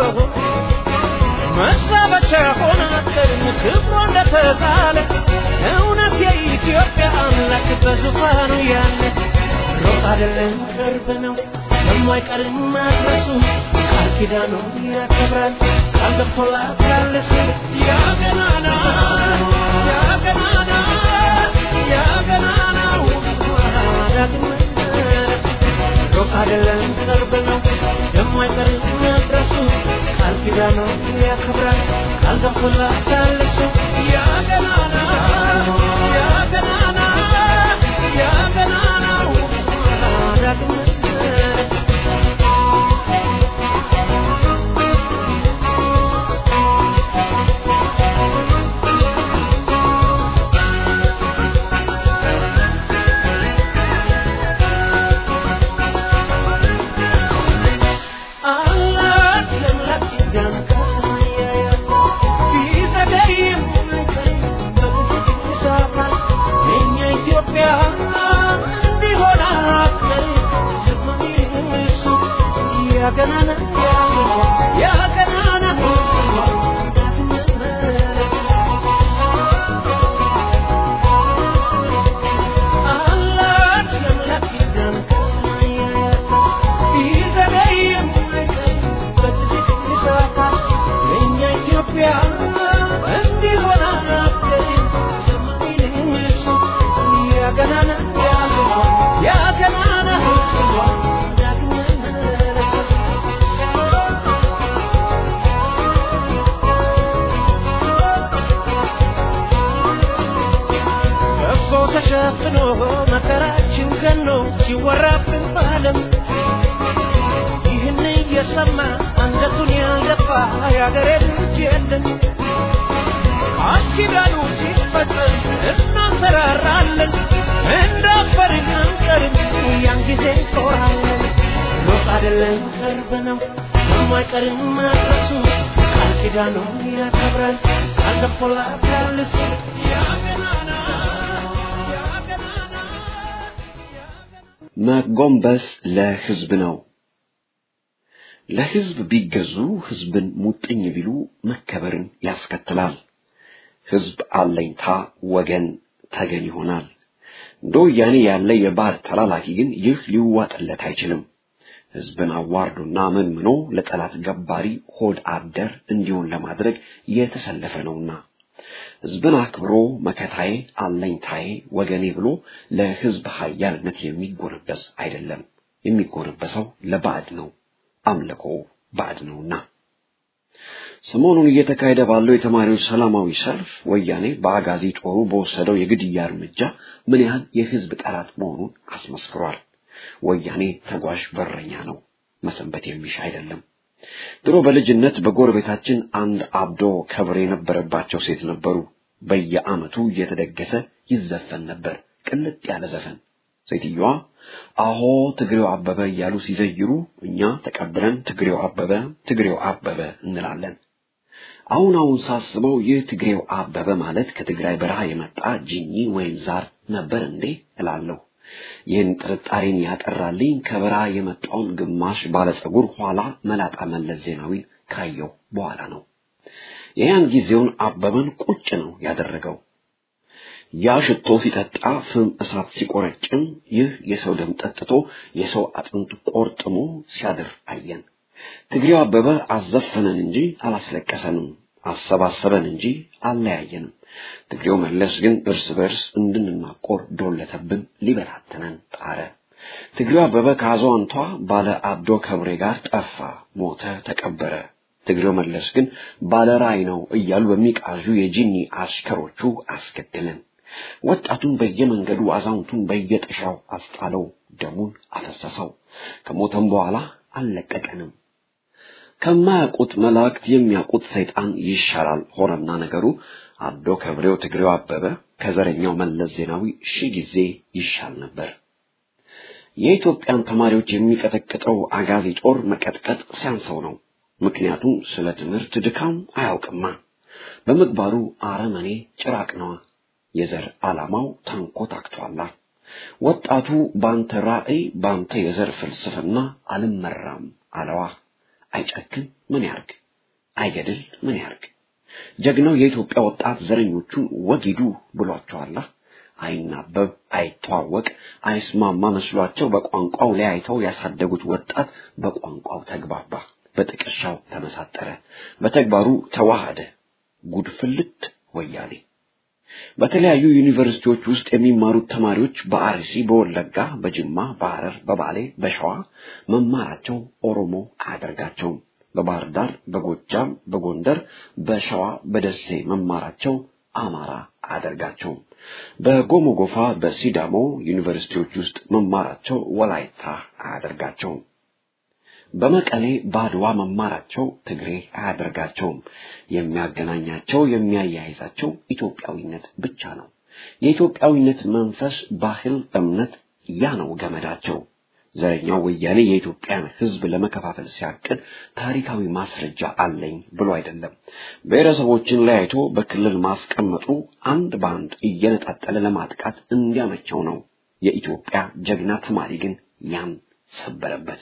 መዛበቻ ሆና ቀድሞ ክብሯ እንደተጣለ እውነት የኢትዮጵያ አምላክ በዙፋኑ ያለ ሩቅ አይደለም ቅርብ ነው የማይቀርም ማድረሱ ቃል ኪዳኑ ያከብራል ቃል ገብቶላታል እሱ ያ ገናና ያ ገናና ያ ገናናው ዳግም ሩቅ አይደለም ቅርብ ነው የማይቀርም መድረሱ ቃል ኪዳኑ ያከብራል ቃል ገብቶላታል እሱ ያ ገናና ያ ገናና ያ ገናናው ዳግም አላት ለምላክ ሲዳን ከሰማይ ያያት ቢዘገ ተሸፍኖ መከራችን ገኖ ሲወራብን ባለም ይህን እየሰማ አንገቱን ያልደፋ የአገሬ ልጅ የለም። ቃል ኪዳኑ ሲፈጸም እናንሰራራለን፣ እንዳፈርን አንቀርም፣ ያን ጊዜ እንኮራለን። ሩቅ አይደለም ቅርብ ነው፣ የማይቀርም መድረሱ ቃል ኪዳኑን ያከብራል፣ ቃል ገብቶላት ያልሱ ያገናና ያገናና መጎንበስ ለህዝብ ነው። ለህዝብ ቢገዙ ህዝብን ሙጥኝ ቢሉ መከበርን ያስከትላል። ህዝብ አለኝታ ወገን ተገን ይሆናል። እንደ ወያኔ ያለ የባህር ተላላኪ ግን ይህ ሊዋጥለት አይችልም። ህዝብን አዋርዶና መንምኖ ለጠላት ገባሪ ሆድ አደር እንዲሆን ለማድረግ የተሰለፈ ነውና ህዝብን አክብሮ መከታዬ አለኝታዬ ወገኔ ብሎ ለህዝብ ሀያልነት የሚጎነበስ አይደለም። የሚጎነበሰው ለባዕድ ነው። አምልኮ ባዕድ ነውና። ሰሞኑን እየተካሄደ ባለው የተማሪዎች ሰላማዊ ሰልፍ ወያኔ በአጋዚ ጦሩ በወሰደው የግድያ እርምጃ ምን ያህል የህዝብ ጠላት መሆኑን አስመስክሯል። ወያኔ ተጓዥ በረኛ ነው፣ መሰንበት የሚሻ አይደለም። ድሮ በልጅነት በጎረቤታችን አንድ አብዶ ከብር የነበረባቸው ሴት ነበሩ። በየዓመቱ እየተደገሰ ይዘፈን ነበር፣ ቅልጥ ያለ ዘፈን። ሴትዮዋ አሆ ትግሬው አበበ እያሉ ሲዘይሩ እኛ ተቀብለን ትግሬው አበበ ትግሬው አበበ እንላለን። አሁን አሁን ሳስበው ይህ ትግሬው አበበ ማለት ከትግራይ በረሃ የመጣ ጂኒ ወይም ዛር ነበር እንዴ እላለሁ። ይህን ጥርጣሬን ያጠራልኝ ከበረሃ የመጣውን ግማሽ ባለጸጉር ኋላ መላጣ መለስ ዜናዊን ካየው በኋላ ነው። የያን ጊዜውን አበበን ቁጭ ነው ያደረገው። ያ ሽቶ ሲጠጣ ፍም እሳት ሲቆረጭም ይህ የሰው ደም ጠጥቶ የሰው አጥንት ቆርጥሞ ሲያድር አየን። ትግሬው አበበ አዘፈነን እንጂ አላስለቀሰንም፣ አሰባሰበን እንጂ አለያየንም። ትግሬው መለስ ግን እርስ በርስ እንድንናቆር ዶለተብን፣ ሊበታተነን ጣረ። ትግሬው አበበ ከአዛውንቷ ባለ አብዶ ከብሬ ጋር ጠፋ፣ ሞተ፣ ተቀበረ። ትግሬው መለስ ግን ባለ ራዕይ ነው እያሉ በሚቃዡ የጂኒ አሽከሮቹ አስገደለን። ወጣቱን በየመንገዱ አዛውንቱን በየጥሻው አስጣለው፣ ደሙን አፈሰሰው። ከሞተም በኋላ አልለቀቀንም። ከማያውቁት መላእክት የሚያውቁት ሰይጣን ይሻላል ሆነና ነገሩ አብዶ ከብሬው ትግሬው አበበ ከዘረኛው መለስ ዜናዊ ሺህ ጊዜ ይሻል ነበር። የኢትዮጵያን ተማሪዎች የሚቀጠቅጠው አጋዚ ጦር መቀጥቀጥ ሲያንሰው ነው። ምክንያቱም ስለ ትምህርት ድካም አያውቅማ። በምግባሩ አረመኔ ጭራቅ ነዋ። የዘር ዓላማው ታንኮታክቷላ። ወጣቱ ባንተ ራዕይ ባንተ የዘር ፍልስፍና አልመራም አለዋ። አይጨክን ምን ያርግ? አይገድል ምን ያርግ? ጀግናው የኢትዮጵያ ወጣት ዘረኞቹን ወጊዱ ብሏቸዋላ። አይናበብ፣ አይተዋወቅ፣ አይስማማ መስሏቸው በቋንቋው ለያይተው ያሳደጉት ወጣት በቋንቋው ተግባባ፣ በጥቅሻው ተመሳጠረ፣ በተግባሩ ተዋሃደ። ጉድፍልት ወያኔ በተለያዩ ዩኒቨርሲቲዎች ውስጥ የሚማሩት ተማሪዎች በአርሲ፣ በወለጋ፣ በጅማ፣ በሐረር፣ በባሌ፣ በሸዋ መማራቸው ኦሮሞ አያደርጋቸውም። በባህር ዳር፣ በጎጃም፣ በጎንደር፣ በሸዋ፣ በደሴ መማራቸው አማራ አያደርጋቸውም። በጎሞጎፋ፣ በሲዳሞ ዩኒቨርሲቲዎች ውስጥ መማራቸው ወላይታ አያደርጋቸውም። በመቀሌ ባድዋ መማራቸው ትግሬ አያደርጋቸውም። የሚያገናኛቸው የሚያያይዛቸው ኢትዮጵያዊነት ብቻ ነው። የኢትዮጵያዊነት መንፈስ፣ ባህል፣ እምነት ያ ነው ገመዳቸው። ዘረኛው ወያኔ የኢትዮጵያን ሕዝብ ለመከፋፈል ሲያቅድ ታሪካዊ ማስረጃ አለኝ ብሎ አይደለም። ብሔረሰቦችን ለያይቶ በክልል ማስቀመጡ አንድ በአንድ እየነጣጠለ ለማጥቃት እንዲያመቸው ነው። የኢትዮጵያ ጀግና ተማሪ ግን ያን ሰበረበት።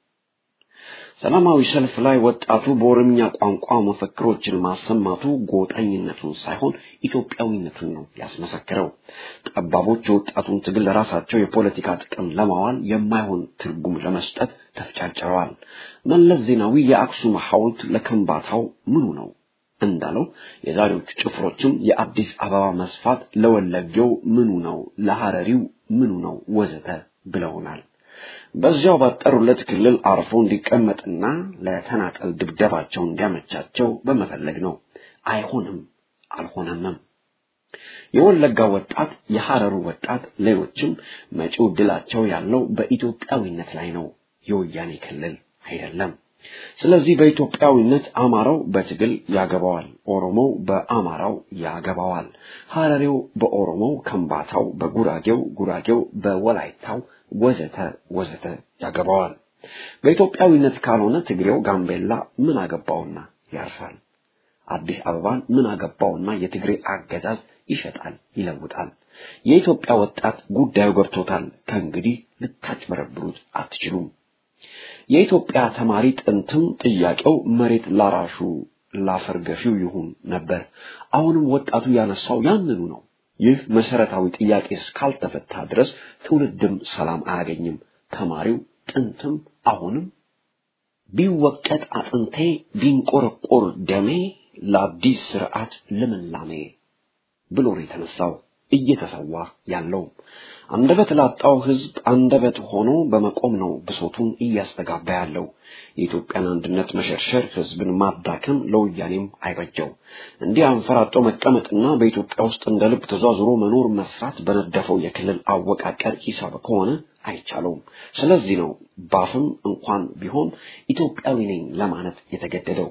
ሰላማዊ ሰልፍ ላይ ወጣቱ በኦሮምኛ ቋንቋ መፈክሮችን ማሰማቱ ጎጠኝነቱን ሳይሆን ኢትዮጵያዊነቱን ነው ያስመሰክረው። ጠባቦች የወጣቱን ትግል ለራሳቸው የፖለቲካ ጥቅም ለማዋል የማይሆን ትርጉም ለመስጠት ተፍጨርጭረዋል። መለስ ዜናዊ የአክሱም ሐውልት ለከምባታው ምኑ ነው እንዳለው የዛሬዎቹ ጭፍሮችም የአዲስ አበባ መስፋት ለወለጌው ምኑ ነው፣ ለሐረሪው ምኑ ነው ወዘተ ብለውናል። በዚያው ባጠሩለት ክልል አርፎ እንዲቀመጥና ለተናጠል ድብደባቸው እንዲያመቻቸው በመፈለግ ነው። አይሆንም፣ አልሆነምም። የወለጋ ወጣት፣ የሐረሩ ወጣት፣ ሌሎችም መጪው ድላቸው ያለው በኢትዮጵያዊነት ላይ ነው፣ የወያኔ ክልል አይደለም። ስለዚህ በኢትዮጵያዊነት አማራው በትግል ያገባዋል፣ ኦሮሞው በአማራው ያገባዋል፣ ሐረሬው በኦሮሞው፣ ከምባታው በጉራጌው፣ ጉራጌው በወላይታው ወዘተ ወዘተ ያገባዋል። በኢትዮጵያዊነት ካልሆነ ትግሬው ጋምቤላ ምን አገባውና ያርሳል? አዲስ አበባን ምን አገባውና የትግሬ አገዛዝ ይሸጣል፣ ይለውጣል። የኢትዮጵያ ወጣት ጉዳዩ ገብቶታል። ከእንግዲህ ልታጭበረብሩት አትችሉም። የኢትዮጵያ ተማሪ ጥንትም ጥያቄው መሬት ላራሹ ላፈር ገፊው ይሁን ነበር። አሁንም ወጣቱ ያነሳው ያንኑ ነው። ይህ መሰረታዊ ጥያቄ እስካልተፈታ ድረስ ትውልድም ሰላም አያገኝም። ተማሪው ጥንትም አሁንም ቢወቀጥ አጥንቴ ቢንቆረቆር ደሜ ለአዲስ ስርዓት ልምላሜ ብሎ ነው የተነሳው እየተሰዋ ያለው። አንደበት ላጣው ህዝብ አንደበት ሆኖ በመቆም ነው ብሶቱን እያስተጋባ ያለው። የኢትዮጵያን አንድነት መሸርሸር፣ ህዝብን ማዳከም ለወያኔም አይበጀው። እንዲህ አንፈራጦ መቀመጥና በኢትዮጵያ ውስጥ እንደ ልብ ተዟዙሮ መኖር መስራት በነደፈው የክልል አወቃቀር ሂሳብ ከሆነ አይቻለውም። ስለዚህ ነው ባፍም እንኳን ቢሆን ኢትዮጵያዊ ነኝ ለማለት የተገደደው።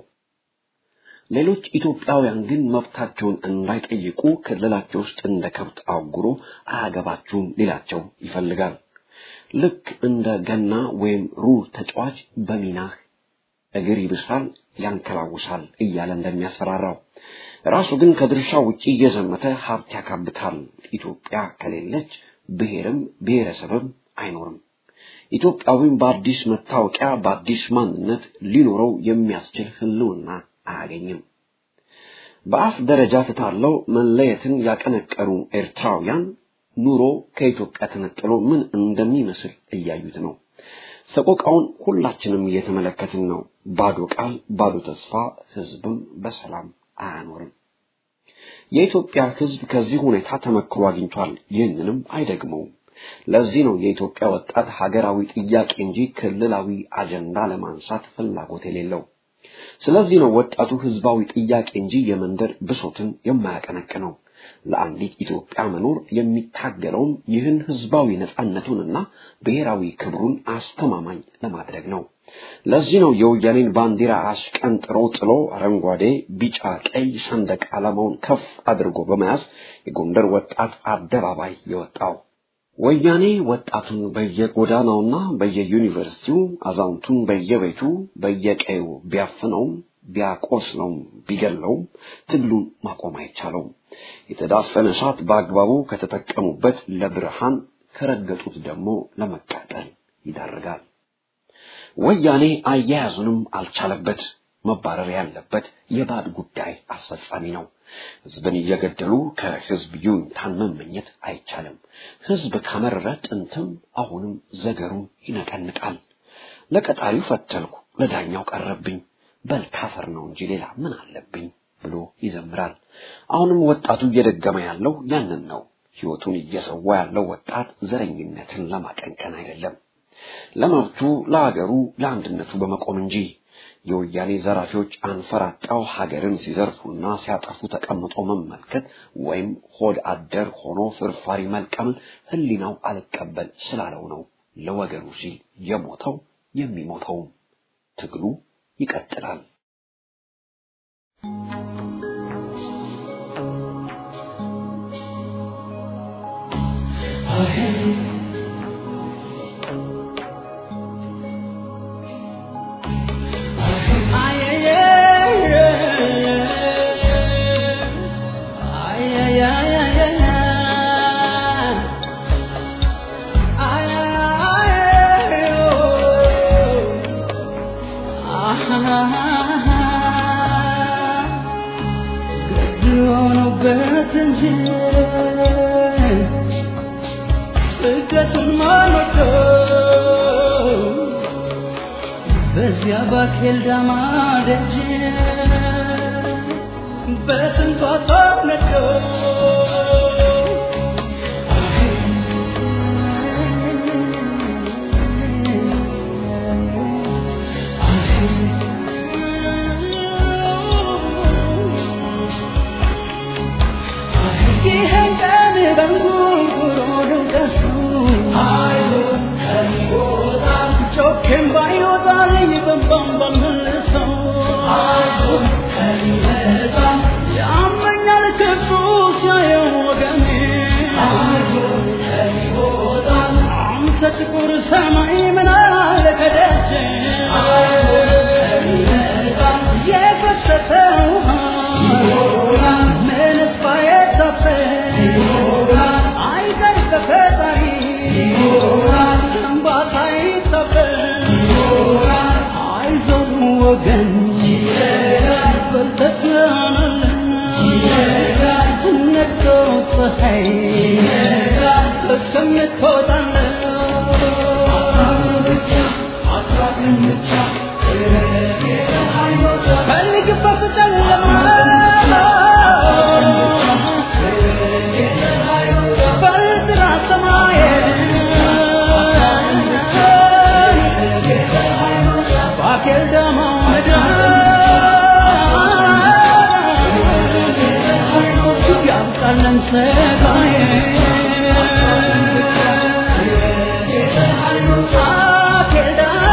ሌሎች ኢትዮጵያውያን ግን መብታቸውን እንዳይጠይቁ ክልላቸው ውስጥ እንደ ከብት አጉሮ አያገባችሁም ሊላቸው ይፈልጋል። ልክ እንደ ገና ወይም ሩር ተጫዋች በሚናህ እግር ይብሳል፣ ያንከላውሳል እያለ እንደሚያስፈራራው ራሱ ግን ከድርሻ ውጪ እየዘመተ ሀብት ያካብታል። ኢትዮጵያ ከሌለች ብሔርም ብሔረሰብም አይኖርም። ኢትዮጵያዊም በአዲስ መታወቂያ በአዲስ ማንነት ሊኖረው የሚያስችል ህልውና አያገኝም። በአፍ ደረጃ ተታለው መለየትን ያቀነቀኑ ኤርትራውያን ኑሮ ከኢትዮጵያ ተነጥሎ ምን እንደሚመስል እያዩት ነው። ሰቆቃውን ሁላችንም እየተመለከትን ነው። ባዶ ቃል፣ ባዶ ተስፋ፣ ህዝብም በሰላም አያኖርም። የኢትዮጵያ ህዝብ ከዚህ ሁኔታ ተመክሮ አግኝቷል። ይህንንም አይደግመውም። ለዚህ ነው የኢትዮጵያ ወጣት ሀገራዊ ጥያቄ እንጂ ክልላዊ አጀንዳ ለማንሳት ፍላጎት የሌለው። ስለዚህ ነው ወጣቱ ህዝባዊ ጥያቄ እንጂ የመንደር ብሶትን የማያቀነቅነው። ለአንዲት ኢትዮጵያ መኖር የሚታገለውም ይህን ህዝባዊ ነጻነቱንና ብሔራዊ ክብሩን አስተማማኝ ለማድረግ ነው። ለዚህ ነው የወያኔን ባንዲራ አሽቀንጥሮ ጥሎ አረንጓዴ፣ ቢጫ፣ ቀይ ሰንደቅ ዓላማውን ከፍ አድርጎ በመያዝ የጎንደር ወጣት አደባባይ የወጣው። ወያኔ ወጣቱን በየጎዳናውና በየዩኒቨርሲቲው አዛውንቱን በየቤቱ በየቀዩ ቢያፍነውም ቢያቆስለውም ቢገለውም ትግሉን ማቆም አይቻለውም። የተዳፈነ እሳት በአግባቡ ከተጠቀሙበት ለብርሃን ከረገጡት ደግሞ ለመቃጠል ይዳርጋል። ወያኔ አያያዙንም አልቻለበት። መባረር ያለበት የባድ ጉዳይ አስፈጻሚ ነው። ህዝብን እየገደሉ ከህዝብ ይሁንታን መመኘት አይቻልም። ህዝብ ከመረረ ጥንትም አሁንም ዘገሩን ይነቀንቃል። ለቀጣሪው ፈተልኩ፣ ለዳኛው ቀረብኝ፣ በል ካፈር ነው እንጂ ሌላ ምን አለብኝ ብሎ ይዘምራል። አሁንም ወጣቱ እየደገመ ያለው ያንን ነው። ህይወቱን እየሰዋ ያለው ወጣት ዘረኝነትን ለማቀንቀን አይደለም፣ ለመብቱ፣ ለሀገሩ፣ ለአንድነቱ በመቆም እንጂ የወያኔ ዘራፊዎች አንፈራጣው ሀገርን ሲዘርፉና ሲያጠፉ ተቀምጦ መመልከት ወይም ሆድ አደር ሆኖ ፍርፋሪ መልቀምን ህሊናው አልቀበል ስላለው ነው ለወገኑ ሲል የሞተው የሚሞተውም። ትግሉ ይቀጥላል። በዚያ ባኬል ዳማ ደጅ በስንቷ ሰውነዶ ይህን ቀን በንጉርጉሮ ድምቀሱ ጮኬም ባይወጣልኝ በንባም በምልሰው ያመኛል ክፉ ሲያየው ወገኔ አንተ ጥቁር ሰማይ ምን አለ ከደጀ የፈሰሰ ውሃ ምንስ ባይታፈስ አይቀር ከፈጣሪ እንባ ሳይታፈስ አይዞህ ወገን በልተህ ነግቶ ፀሐይ ፈልግበት ጨለማ በጥራ ሰማይ ባኬል ደማ ያምጣለን ሰጋዬ ባኬል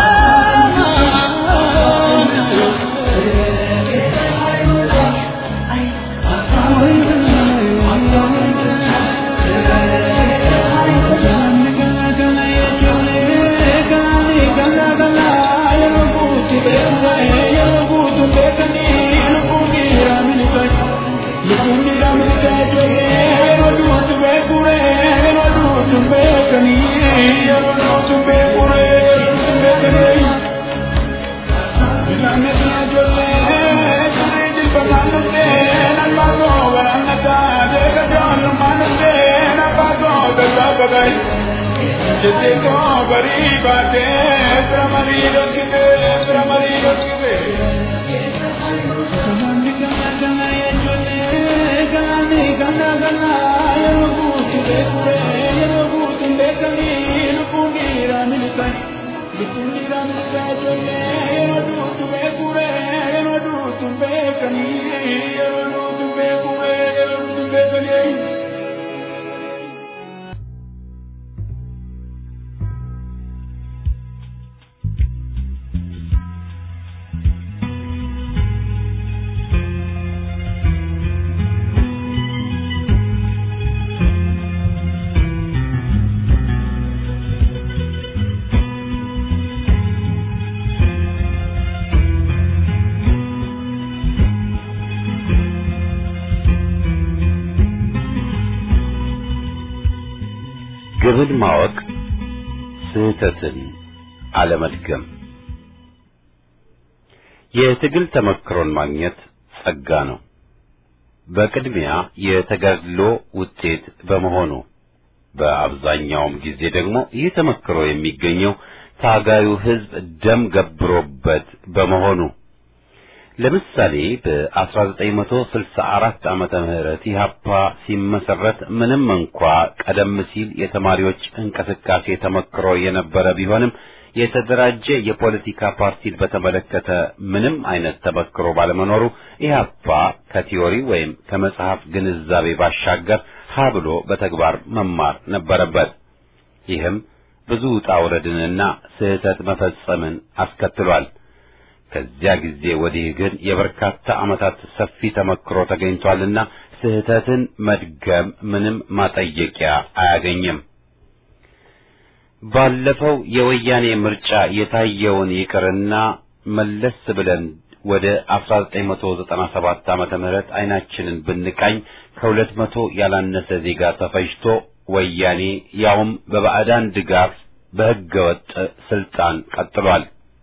ግብን ማወቅ ስህተትን አለመድገም የትግል ተመክሮን ማግኘት ጸጋ ነው። በቅድሚያ የተጋድሎ ውጤት በመሆኑ በአብዛኛውም ጊዜ ደግሞ ይህ ተመክሮ የሚገኘው ታጋዩ ሕዝብ ደም ገብሮበት በመሆኑ ለምሳሌ በ1964 ዓመተ ምህረት ኢህአፓ ሲመሰረት ምንም እንኳ ቀደም ሲል የተማሪዎች እንቅስቃሴ ተመክሮ የነበረ ቢሆንም የተደራጀ የፖለቲካ ፓርቲን በተመለከተ ምንም አይነት ተመክሮ ባለመኖሩ ኢህአፓ ከቲዮሪ ወይም ከመጽሐፍ ግንዛቤ ባሻገር ሀ ብሎ በተግባር መማር ነበረበት። ይህም ብዙ ውጣ ውረድንና ስህተት መፈጸምን አስከትሏል። ከዚያ ጊዜ ወዲህ ግን የበርካታ ዓመታት ሰፊ ተመክሮ ተገኝቷልና ስህተትን መድገም ምንም ማጠየቂያ አያገኝም። ባለፈው የወያኔ ምርጫ የታየውን ይቅርና መለስ ብለን ወደ 1997 ዓመተ ምህረት አይናችንን ብንቃኝ ከሁለት መቶ ያላነሰ ዜጋ ተፈጅቶ ወያኔ ያውም በባዕዳን ድጋፍ በሕገ ወጥ ስልጣን ቀጥሏል።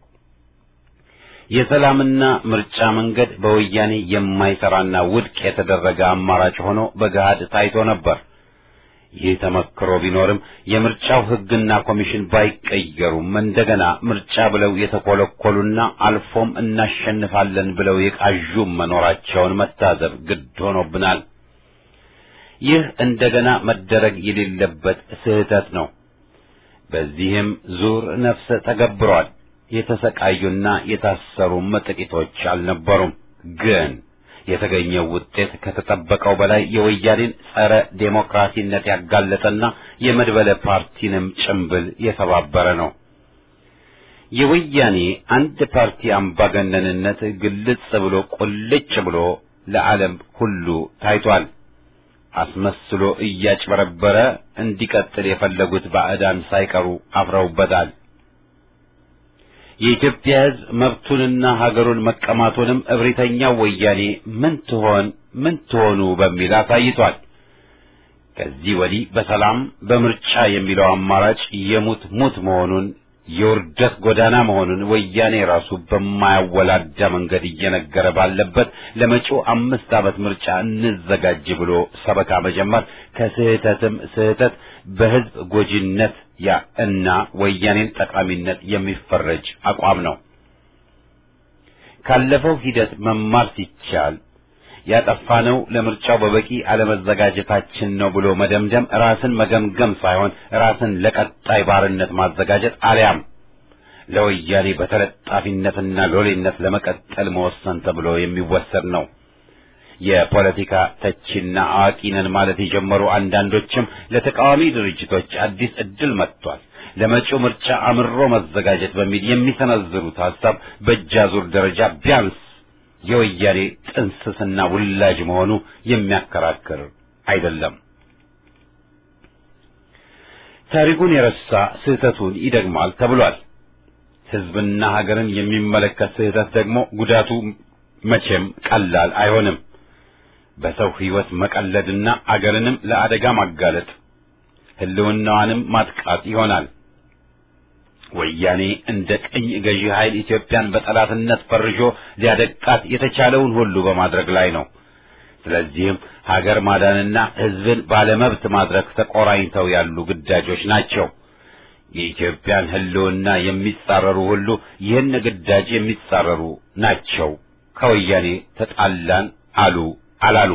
የሰላምና ምርጫ መንገድ በወያኔ የማይሰራና ውድቅ የተደረገ አማራጭ ሆኖ በገሃድ ታይቶ ነበር። ይህ ተመክሮ ቢኖርም የምርጫው ሕግና ኮሚሽን ባይቀየሩም እንደገና ምርጫ ብለው የተኮለኮሉና አልፎም እናሸንፋለን ብለው የቃዡም መኖራቸውን መታዘብ ግድ ሆኖብናል። ይህ እንደገና መደረግ የሌለበት ስህተት ነው። በዚህም ዙር ነፍሰ ተገብሯል። የተሰቃዩና የታሰሩም ጥቂቶች አልነበሩም። ግን የተገኘው ውጤት ከተጠበቀው በላይ የወያኔን ጸረ ዴሞክራሲነት ያጋለጠና የመድበለ ፓርቲንም ጭምብል የተባበረ ነው። የወያኔ አንድ ፓርቲ አምባገነንነት ግልጽ ብሎ ቁልጭ ብሎ ለዓለም ሁሉ ታይቷል። አስመስሎ እያጭበረበረ እንዲቀጥል የፈለጉት ባዕዳን ሳይቀሩ አፍረውበታል። የኢትዮጵያ ሕዝብ መብቱንና ሀገሩን መቀማቱንም እብሪተኛው ወያኔ ምን ትሆን ምን ትሆኑ በሚል አሳይቷል። ከዚህ ወዲህ በሰላም በምርጫ የሚለው አማራጭ የሙት ሙት መሆኑን የውርደት ጎዳና መሆኑን ወያኔ ራሱ በማያወላዳ መንገድ እየነገረ ባለበት ለመጪው አምስት ዓመት ምርጫ እንዘጋጅ ብሎ ሰበካ መጀመር ከስህተትም ስህተት በሕዝብ ጎጂነት ያ እና ወያኔን ጠቃሚነት የሚፈረጅ አቋም ነው። ካለፈው ሂደት መማር ሲቻል ያጠፋነው ለምርጫው በበቂ አለመዘጋጀታችን ነው ብሎ መደምደም ራስን መገምገም ሳይሆን ራስን ለቀጣይ ባርነት ማዘጋጀት አሊያም ለወያኔ በተለጣፊነትና ሎሌነት ለመቀጠል መወሰን ተብሎ የሚወሰድ ነው። የፖለቲካ ተቺና አዋቂ ነን ማለት የጀመሩ አንዳንዶችም ለተቃዋሚ ድርጅቶች አዲስ ዕድል መጥቷል፣ ለመጪው ምርጫ አምሮ መዘጋጀት በሚል የሚሰነዝሩት ሐሳብ በእጃዙር ደረጃ ቢያንስ የወያኔ ጥንስስና ውላጅ መሆኑ የሚያከራክር አይደለም። ታሪኩን የረሳ ስህተቱን ይደግማል ተብሏል። ሕዝብና ሀገርን የሚመለከት ስህተት ደግሞ ጉዳቱ መቼም ቀላል አይሆንም። በሰው ሕይወት መቀለድና አገርንም ለአደጋ ማጋለጥ ሕልውናዋንም ማጥቃት ይሆናል። ወያኔ እንደ ቅኝ ገዢ ኃይል ኢትዮጵያን በጠላትነት ፈርጆ ሊያደቃት የተቻለውን ሁሉ በማድረግ ላይ ነው። ስለዚህም ሀገር ማዳንና ሕዝብን ባለመብት ማድረግ ተቆራኝተው ያሉ ግዳጆች ናቸው። የኢትዮጵያን ሕልውና የሚጻረሩ ሁሉ ይህን ግዳጅ የሚጻረሩ ናቸው። ከወያኔ ተጣላን አሉ አላሉ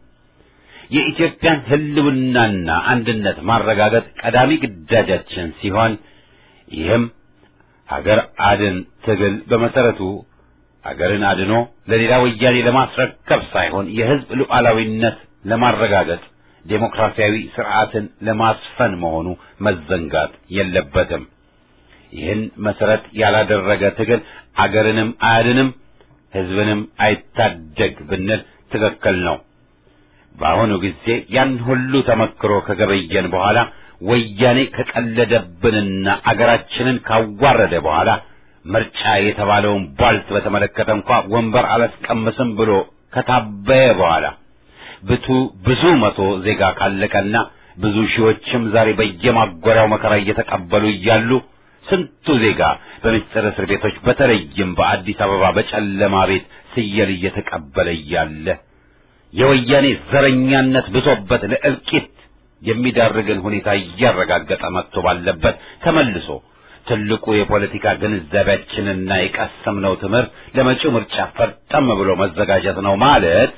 የኢትዮጵያን ሕልውናና አንድነት ማረጋገጥ ቀዳሚ ግዳጃችን ሲሆን ይህም ሀገር አድን ትግል በመሰረቱ ሀገርን አድኖ ለሌላ ወያኔ ለማስረከብ ሳይሆን የሕዝብ ሉዓላዊነት ለማረጋገጥ ዴሞክራሲያዊ ስርዓትን ለማስፈን መሆኑ መዘንጋት የለበትም። ይህን መሰረት ያላደረገ ትግል አገርንም አያድንም፣ ሕዝብንም አይታደግ ብንል ትክክል ነው። በአሁኑ ጊዜ ያን ሁሉ ተመክሮ ከገበየን በኋላ ወያኔ ከቀለደብንና አገራችንን ካዋረደ በኋላ ምርጫ የተባለውን ቧልት በተመለከተ እንኳ ወንበር አላስቀምስም ብሎ ከታበየ በኋላ ብቱ ብዙ መቶ ዜጋ ካለቀና ብዙ ሺዎችም ዛሬ በየማጎሪያው መከራ እየተቀበሉ እያሉ ስንቱ ዜጋ በምስጢር እስር ቤቶች በተለይም በአዲስ አበባ በጨለማ ቤት ስየል እየተቀበለ እያለ የወያኔ ዘረኛነት ብሶበት ለእልቂት የሚዳርግን ሁኔታ እያረጋገጠ መጥቶ ባለበት ተመልሶ ትልቁ የፖለቲካ ግንዛቤያችንና የቀሰምነው ትምህርት ለመጪው ምርጫ ፈርጠም ብሎ መዘጋጀት ነው ማለት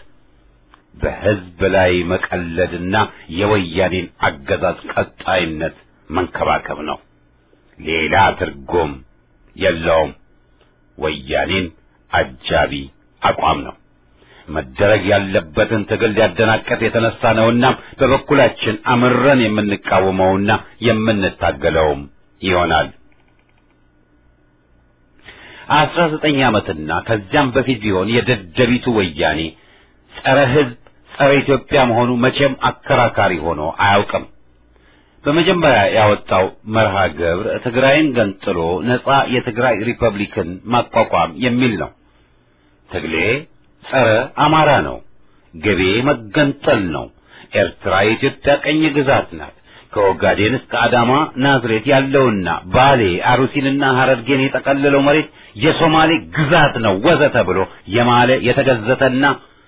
በሕዝብ ላይ መቀለድና የወያኔን አገዛዝ ቀጣይነት መንከባከብ ነው። ሌላ ትርጉም የለውም። ወያኔን አጃቢ አቋም ነው። መደረግ ያለበትን ትግል ሊያደናቀፍ የተነሳ ነውና በበኩላችን አምረን የምንቃወመውና የምንታገለውም ይሆናል። አስራ ዘጠኝ ዓመትና ከዚያም በፊት ቢሆን የደደቢቱ ወያኔ ጸረ ሕዝብ ጸረ ኢትዮጵያ መሆኑ መቼም አከራካሪ ሆኖ አያውቅም። በመጀመሪያ ያወጣው መርሃ ግብር ትግራይን ገንጥሎ ነጻ የትግራይ ሪፐብሊክን ማቋቋም የሚል ነው። ትግሌ ጸረ አማራ ነው። ግቤ መገንጠል ነው። ኤርትራ የኢትዮጵያ ቀኝ ግዛት ናት። ከኦጋዴን እስከ አዳማ ናዝሬት ያለውና ባሌ አሩሲንና ሐረርጌን የጠቀለለው መሬት የሶማሌ ግዛት ነው ወዘተ ብሎ የማለ የተገዘተና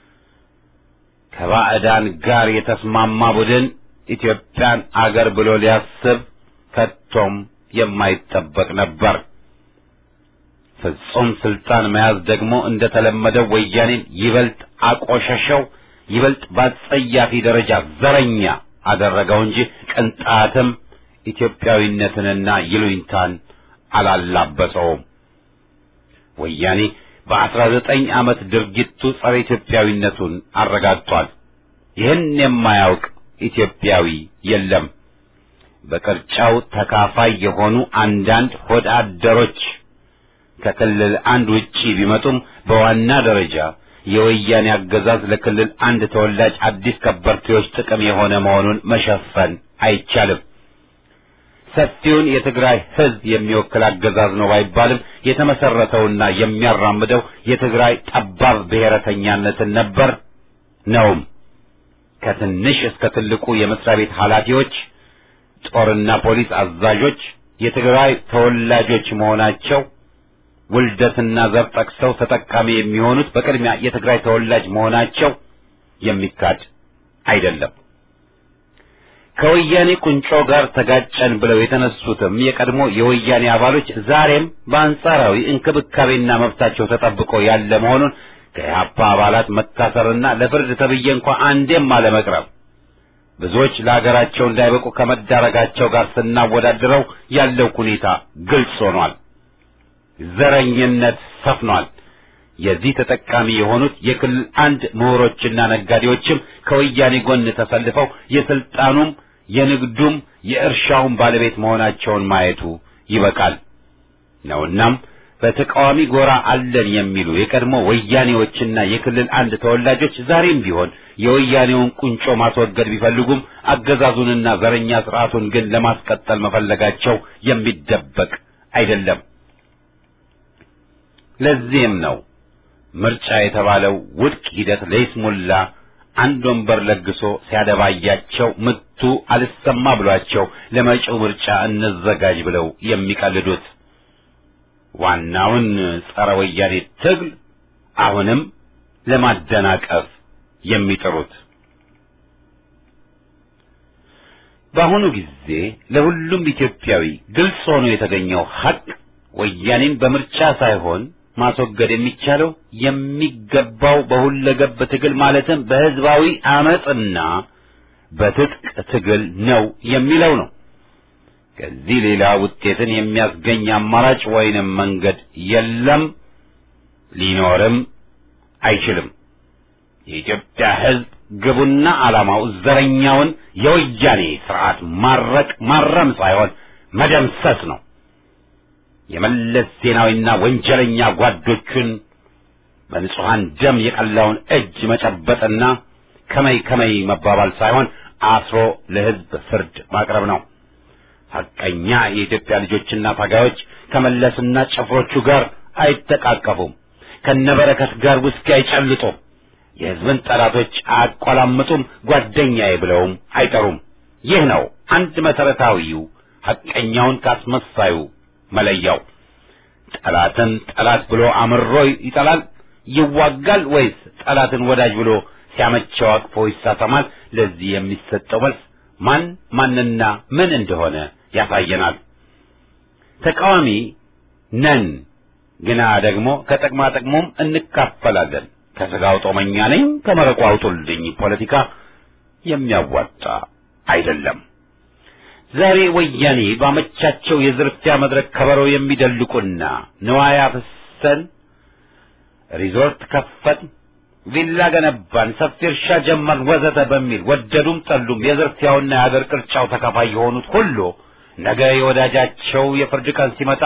ከባዕዳን ጋር የተስማማ ቡድን ኢትዮጵያን አገር ብሎ ሊያስብ ከቶም የማይጠበቅ ነበር። ፍጹም ስልጣን መያዝ ደግሞ እንደተለመደው ወያኔን ይበልጥ አቆሸሸው፣ ይበልጥ በአጸያፊ ደረጃ ዘረኛ አደረገው እንጂ ቅንጣትም ኢትዮጵያዊነትንና ይሉኝታን አላላበሰውም። ወያኔ በአስራ ዘጠኝ ዓመት ድርጊቱ ጸረ ኢትዮጵያዊነቱን አረጋግጧል። ይህን የማያውቅ ኢትዮጵያዊ የለም። በቅርጫው ተካፋይ የሆኑ አንዳንድ ሆድ አደሮች ከክልል አንድ ውጪ ቢመጡም በዋና ደረጃ የወያኔ አገዛዝ ለክልል አንድ ተወላጅ አዲስ ከበርቴዎች ጥቅም የሆነ መሆኑን መሸፈን አይቻልም። ሰፊውን የትግራይ ሕዝብ የሚወክል አገዛዝ ነው ባይባልም የተመሰረተውና የሚያራምደው የትግራይ ጠባብ ብሔረተኛነትን ነበር ነውም። ከትንሽ እስከ ትልቁ የመስሪያ ቤት ኃላፊዎች፣ ጦርና ፖሊስ አዛዦች የትግራይ ተወላጆች መሆናቸው ውልደትና ዘር ጠቅሰው ተጠቃሚ የሚሆኑት በቅድሚያ የትግራይ ተወላጅ መሆናቸው የሚካድ አይደለም። ከወያኔ ቁንጮ ጋር ተጋጨን ብለው የተነሱትም የቀድሞ የወያኔ አባሎች ዛሬም በአንጻራዊ እንክብካቤና መብታቸው ተጠብቆ ያለ መሆኑን ከኢህአፓ አባላት መታሰርና ለፍርድ ተብዬ እንኳ አንዴም አለመቅረብ ብዙዎች ለሀገራቸው እንዳይበቁ ከመዳረጋቸው ጋር ስናወዳድረው ያለው ሁኔታ ግልጽ ሆኗል። ዘረኝነት ሰፍኗል። የዚህ ተጠቃሚ የሆኑት የክልል አንድ ምሁሮችና ነጋዴዎችም ከወያኔ ጎን ተሰልፈው የስልጣኑም የንግዱም የእርሻውም ባለቤት መሆናቸውን ማየቱ ይበቃል ነውናም በተቃዋሚ ጎራ አለን የሚሉ የቀድሞ ወያኔዎችና የክልል አንድ ተወላጆች ዛሬም ቢሆን የወያኔውን ቁንጮ ማስወገድ ቢፈልጉም አገዛዙንና ዘረኛ ስርዓቱን ግን ለማስቀጠል መፈለጋቸው የሚደበቅ አይደለም። ለዚህም ነው ምርጫ የተባለው ውድቅ ሂደት ለይስሙላ አንድ ወንበር ለግሶ ሲያደባያቸው ምቱ አልሰማ ብሏቸው ለመጪው ምርጫ እንዘጋጅ ብለው የሚቀልዱት። ዋናውን ጸረ ወያኔ ትግል አሁንም ለማደናቀፍ የሚጥሩት በአሁኑ ጊዜ ለሁሉም ኢትዮጵያዊ ግልጽ ሆኖ የተገኘው ሐቅ ወያኔን በምርጫ ሳይሆን ማስወገድ የሚቻለው የሚገባው በሁለገብ ትግል ማለትም በህዝባዊ አመጽና በትጥቅ ትግል ነው የሚለው ነው። ከዚህ ሌላ ውጤትን የሚያስገኝ አማራጭ ወይንም መንገድ የለም፣ ሊኖርም አይችልም። የኢትዮጵያ ህዝብ ግቡና ዓላማው ዘረኛውን የወያኔ ስርዓት ማረቅ ማረም ሳይሆን መደምሰስ ነው። የመለስ ዜናዊና ወንጀለኛ ጓዶቹን በንጹሐን ደም የቀላውን እጅ መጨበጥና ከመይ ከመይ መባባል ሳይሆን አስሮ ለህዝብ ፍርድ ማቅረብ ነው። ሐቀኛ የኢትዮጵያ ልጆችና ታጋዮች ከመለስና ጭፍሮቹ ጋር አይተቃቀፉም። ከነበረከት ጋር ውስኪ አይጨልጡም። የህዝብን ጠላቶች አያቆላምጡም። ጓደኛዬ ብለውም አይጠሩም። ይህ ነው አንድ መሰረታዊው ሐቀኛውን ካስመሳዩ መለያው። ጠላትን ጠላት ብሎ አምሮ ይጠላል ይዋጋል፣ ወይስ ጠላትን ወዳጅ ብሎ ሲያመቸው አቅፎ ይሳተማል? ለዚህ የሚሰጠው መልስ ማን ማንና ምን እንደሆነ ያሳየናል። ተቃዋሚ ነን፣ ግና ደግሞ ከጥቅማ ጥቅሙም እንካፈላለን። ከስጋው ጦመኛ ነኝ ከመረቁ አውጡልኝ ፖለቲካ የሚያዋጣ አይደለም። ዛሬ ወያኔ ባመቻቸው የዝርፊያ መድረክ ከበሮ የሚደልቁና ንዋይ አፍሰን ሪዞርት ከፈት፣ ቪላ ገነባን፣ ሰፊ እርሻ ጀመርን፣ ወዘተ በሚል ወደዱም ጠሉም የዝርፊያውና የአገር ቅርጫው ተካፋይ የሆኑት ሁሉ ነገ የወዳጃቸው የፍርድ ቀን ሲመጣ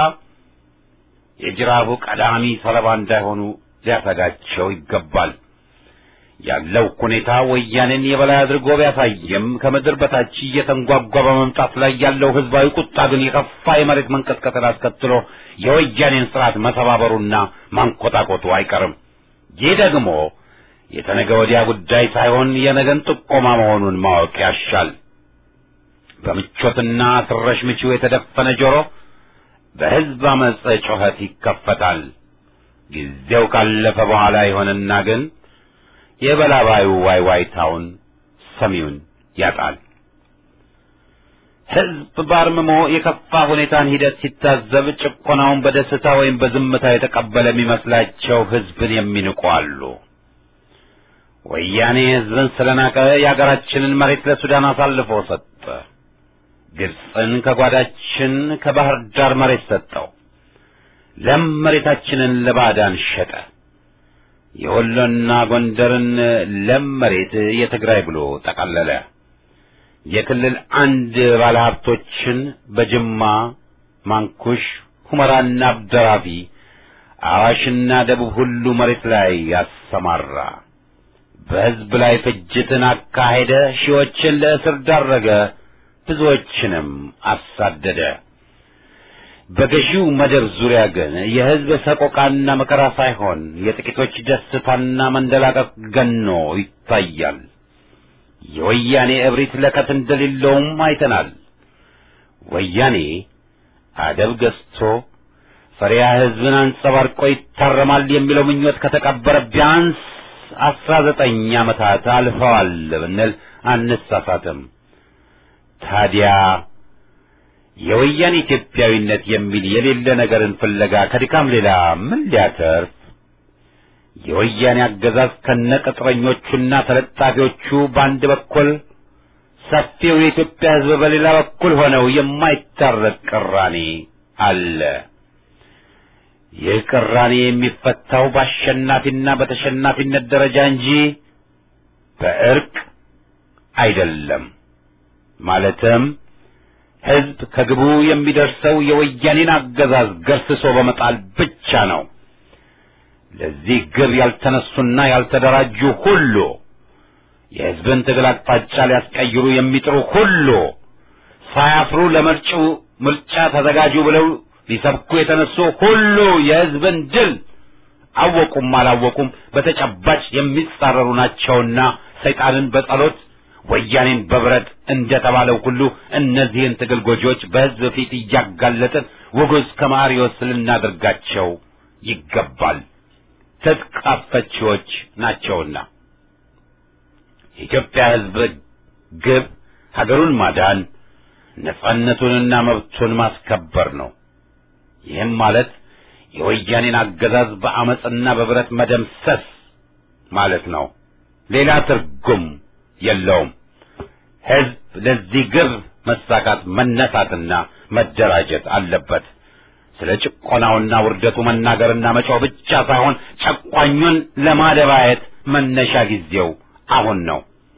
የጅራቡ ቀዳሚ ሰለባ እንዳይሆኑ ሊያሰጋቸው ይገባል። ያለው ሁኔታ ወያኔን የበላይ አድርጎ ቢያሳየም ከምድር በታች እየተንጓጓ በመምጣት ላይ ያለው ህዝባዊ ቁጣ ግን የከፋ የመሬት መንቀጥቀጥን አስከትሎ የወያኔን ስርዓት መሰባበሩና ማንቆጣቆጡ አይቀርም። ይህ ደግሞ የተነገ ወዲያ ጉዳይ ሳይሆን የነገን ጥቆማ መሆኑን ማወቅ ያሻል። በምቾትና ትረሽ ምቺው የተደፈነ ጆሮ በህዝብ አመፀ ጩኸት ይከፈታል። ጊዜው ካለፈ በኋላ ይሆንና ግን የበላባዩ ዋይዋይታውን ሰሚውን ያጣል። ህዝብ ባርምሞ የከፋ ሁኔታን ሂደት ሲታዘብ ጭቆናውን በደስታ ወይም በዝምታ የተቀበለ የሚመስላቸው ህዝብን የሚንቁ አሉ። ወያኔ ህዝብን ስለናቀ የአገራችንን መሬት ለሱዳን አሳልፎ ሰጠ። ግብፅን ከጓዳችን ከባህር ዳር መሬት ሰጠው። ለም መሬታችንን ለባዕዳን ሸጠ። የወሎና ጎንደርን ለም መሬት የትግራይ ብሎ ጠቀለለ። የክልል አንድ ባለሀብቶችን በጅማ ማንኩሽ፣ ሁመራና አብደራፊ፣ አዋሽና ደቡብ ሁሉ መሬት ላይ ያሰማራ። በሕዝብ ላይ ፍጅትን አካሄደ። ሺዎችን ለእስር ዳረገ። ብዙዎችንም አሳደደ። በገዢው መደብ ዙሪያ ግን የሕዝብ ሰቆቃና መከራ ሳይሆን የጥቂቶች ደስታና መንደላቀቅ ገኖ ይታያል። የወያኔ እብሪት ለከት እንደሌለውም አይተናል። ወያኔ አደብ ገዝቶ ፈሪያ ሕዝብን አንጸባርቆ ይታረማል የሚለው ምኞት ከተቀበረ ቢያንስ አስራ ዘጠኝ ዓመታት አልፈዋል ብንል አንሳሳትም። ታዲያ የወያኔ ኢትዮጵያዊነት የሚል የሌለ ነገርን ፍለጋ ከድካም ሌላ ምን ሊያተርፍ? የወያኔ አገዛዝ ከነቅጥረኞቹና ተለጣፊዎቹ በአንድ በኩል ሰፊው የኢትዮጵያ ሕዝብ በሌላ በኩል ሆነው የማይታረቅ ቅራኔ አለ። ይህ ቅራኔ የሚፈታው በአሸናፊና በተሸናፊነት ደረጃ እንጂ በእርቅ አይደለም። ማለትም ሕዝብ ከግቡ የሚደርሰው የወያኔን አገዛዝ ገርስሶ በመጣል ብቻ ነው። ለዚህ ግብ ያልተነሱና ያልተደራጁ ሁሉ የሕዝብን ትግል አቅጣጫ ሊያስቀይሩ የሚጥሩ ሁሉ ሳያፍሩ ለመጪው ምርጫ ተዘጋጁ ብለው ሊሰብኩ የተነሱ ሁሉ የሕዝብን ድል አወቁም አላወቁም በተጨባጭ የሚጻረሩ ናቸውና ሰይጣንን በጸሎት ወያኔን በብረት እንደተባለው ሁሉ እነዚህን ትግል ጎጂዎች በሕዝብ ፊት እያጋለጥን ውጉዝ ከማሪዎስ ልናደርጋቸው ይገባል። ትጥቅ አስፈቺዎች ናቸውና የኢትዮጵያ ሕዝብ ግብ ሀገሩን ማዳን ነጻነቱንና መብቱን ማስከበር ነው። ይህም ማለት የወያኔን አገዛዝ በአመፅና በብረት መደምሰስ ማለት ነው። ሌላ ትርጉም የለውም። ሕዝብ ለዚህ ግብ መሳካት መነሳትና መደራጀት አለበት። ስለ ጭቆናውና ውርደቱ መናገርና መጫው ብቻ ሳይሆን ጨቋኙን ለማደባየት መነሻ ጊዜው አሁን ነው።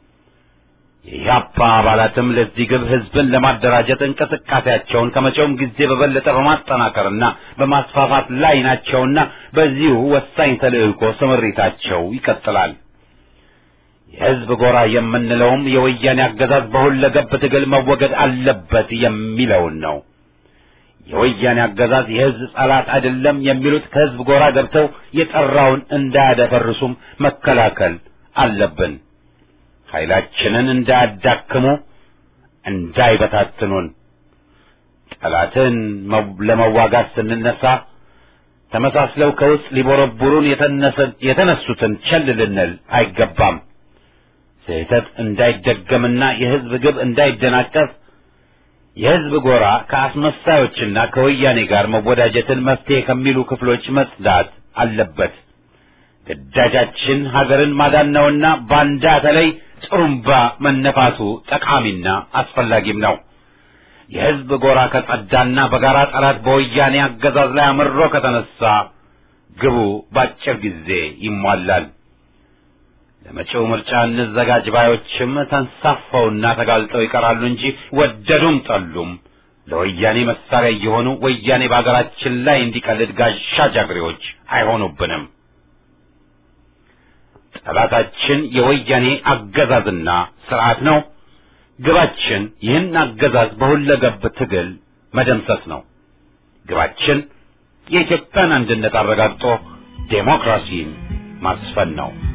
የኢህአፓ አባላትም ለዚህ ግብ ሕዝብን ለማደራጀት እንቅስቃሴያቸውን ከመቼውም ጊዜ በበለጠ በማጠናከርና በማስፋፋት ላይ ናቸውና በዚሁ ወሳኝ ተልዕኮ ስምሪታቸው ይቀጥላል። የሕዝብ ጎራ የምንለውም የወያኔ አገዛዝ በሁለገብ ትግል መወገድ አለበት የሚለውን ነው። የወያኔ አገዛዝ የሕዝብ ጠላት አይደለም የሚሉት ከሕዝብ ጎራ ገብተው የጠራውን እንዳያደፈርሱም መከላከል አለብን። ኃይላችንን እንዳያዳክሙ፣ እንዳይበታትኑን። ጠላትን ለመዋጋት ስንነሳ ተመሳስለው ከውስጥ ሊቦረቡሩን የተነሱትን ቸል ልንል አይገባም። ስህተት እንዳይደገምና የሕዝብ ግብ እንዳይደናቀፍ የሕዝብ ጎራ ከአስመሳዮችና ከወያኔ ጋር መወዳጀትን መፍትሄ ከሚሉ ክፍሎች መጽዳት አለበት። ግዳጃችን ሀገርን ማዳን ነውና ባንዳ ተለይ ጥሩምባ መነፋቱ ጠቃሚና አስፈላጊም ነው። የሕዝብ ጎራ ከጸዳና በጋራ ጠላት በወያኔ አገዛዝ ላይ አምሮ ከተነሳ ግቡ በአጭር ጊዜ ይሟላል። ለመጪው ምርጫ እንዘጋጅ ባዮችም ተንሳፈውና ተጋልጠው ይቀራሉ እንጂ ወደዱም ጠሉም ለወያኔ መሳሪያ እየሆኑ ወያኔ በአገራችን ላይ እንዲቀልድ ጋሻ ጃግሬዎች አይሆኑብንም። ጠላታችን የወያኔ አገዛዝና ስርዓት ነው። ግባችን ይህን አገዛዝ በሁለገብ ትግል መደምሰስ ነው። ግባችን የኢትዮጵያን አንድነት አረጋግጦ ዴሞክራሲን ማስፈን ነው።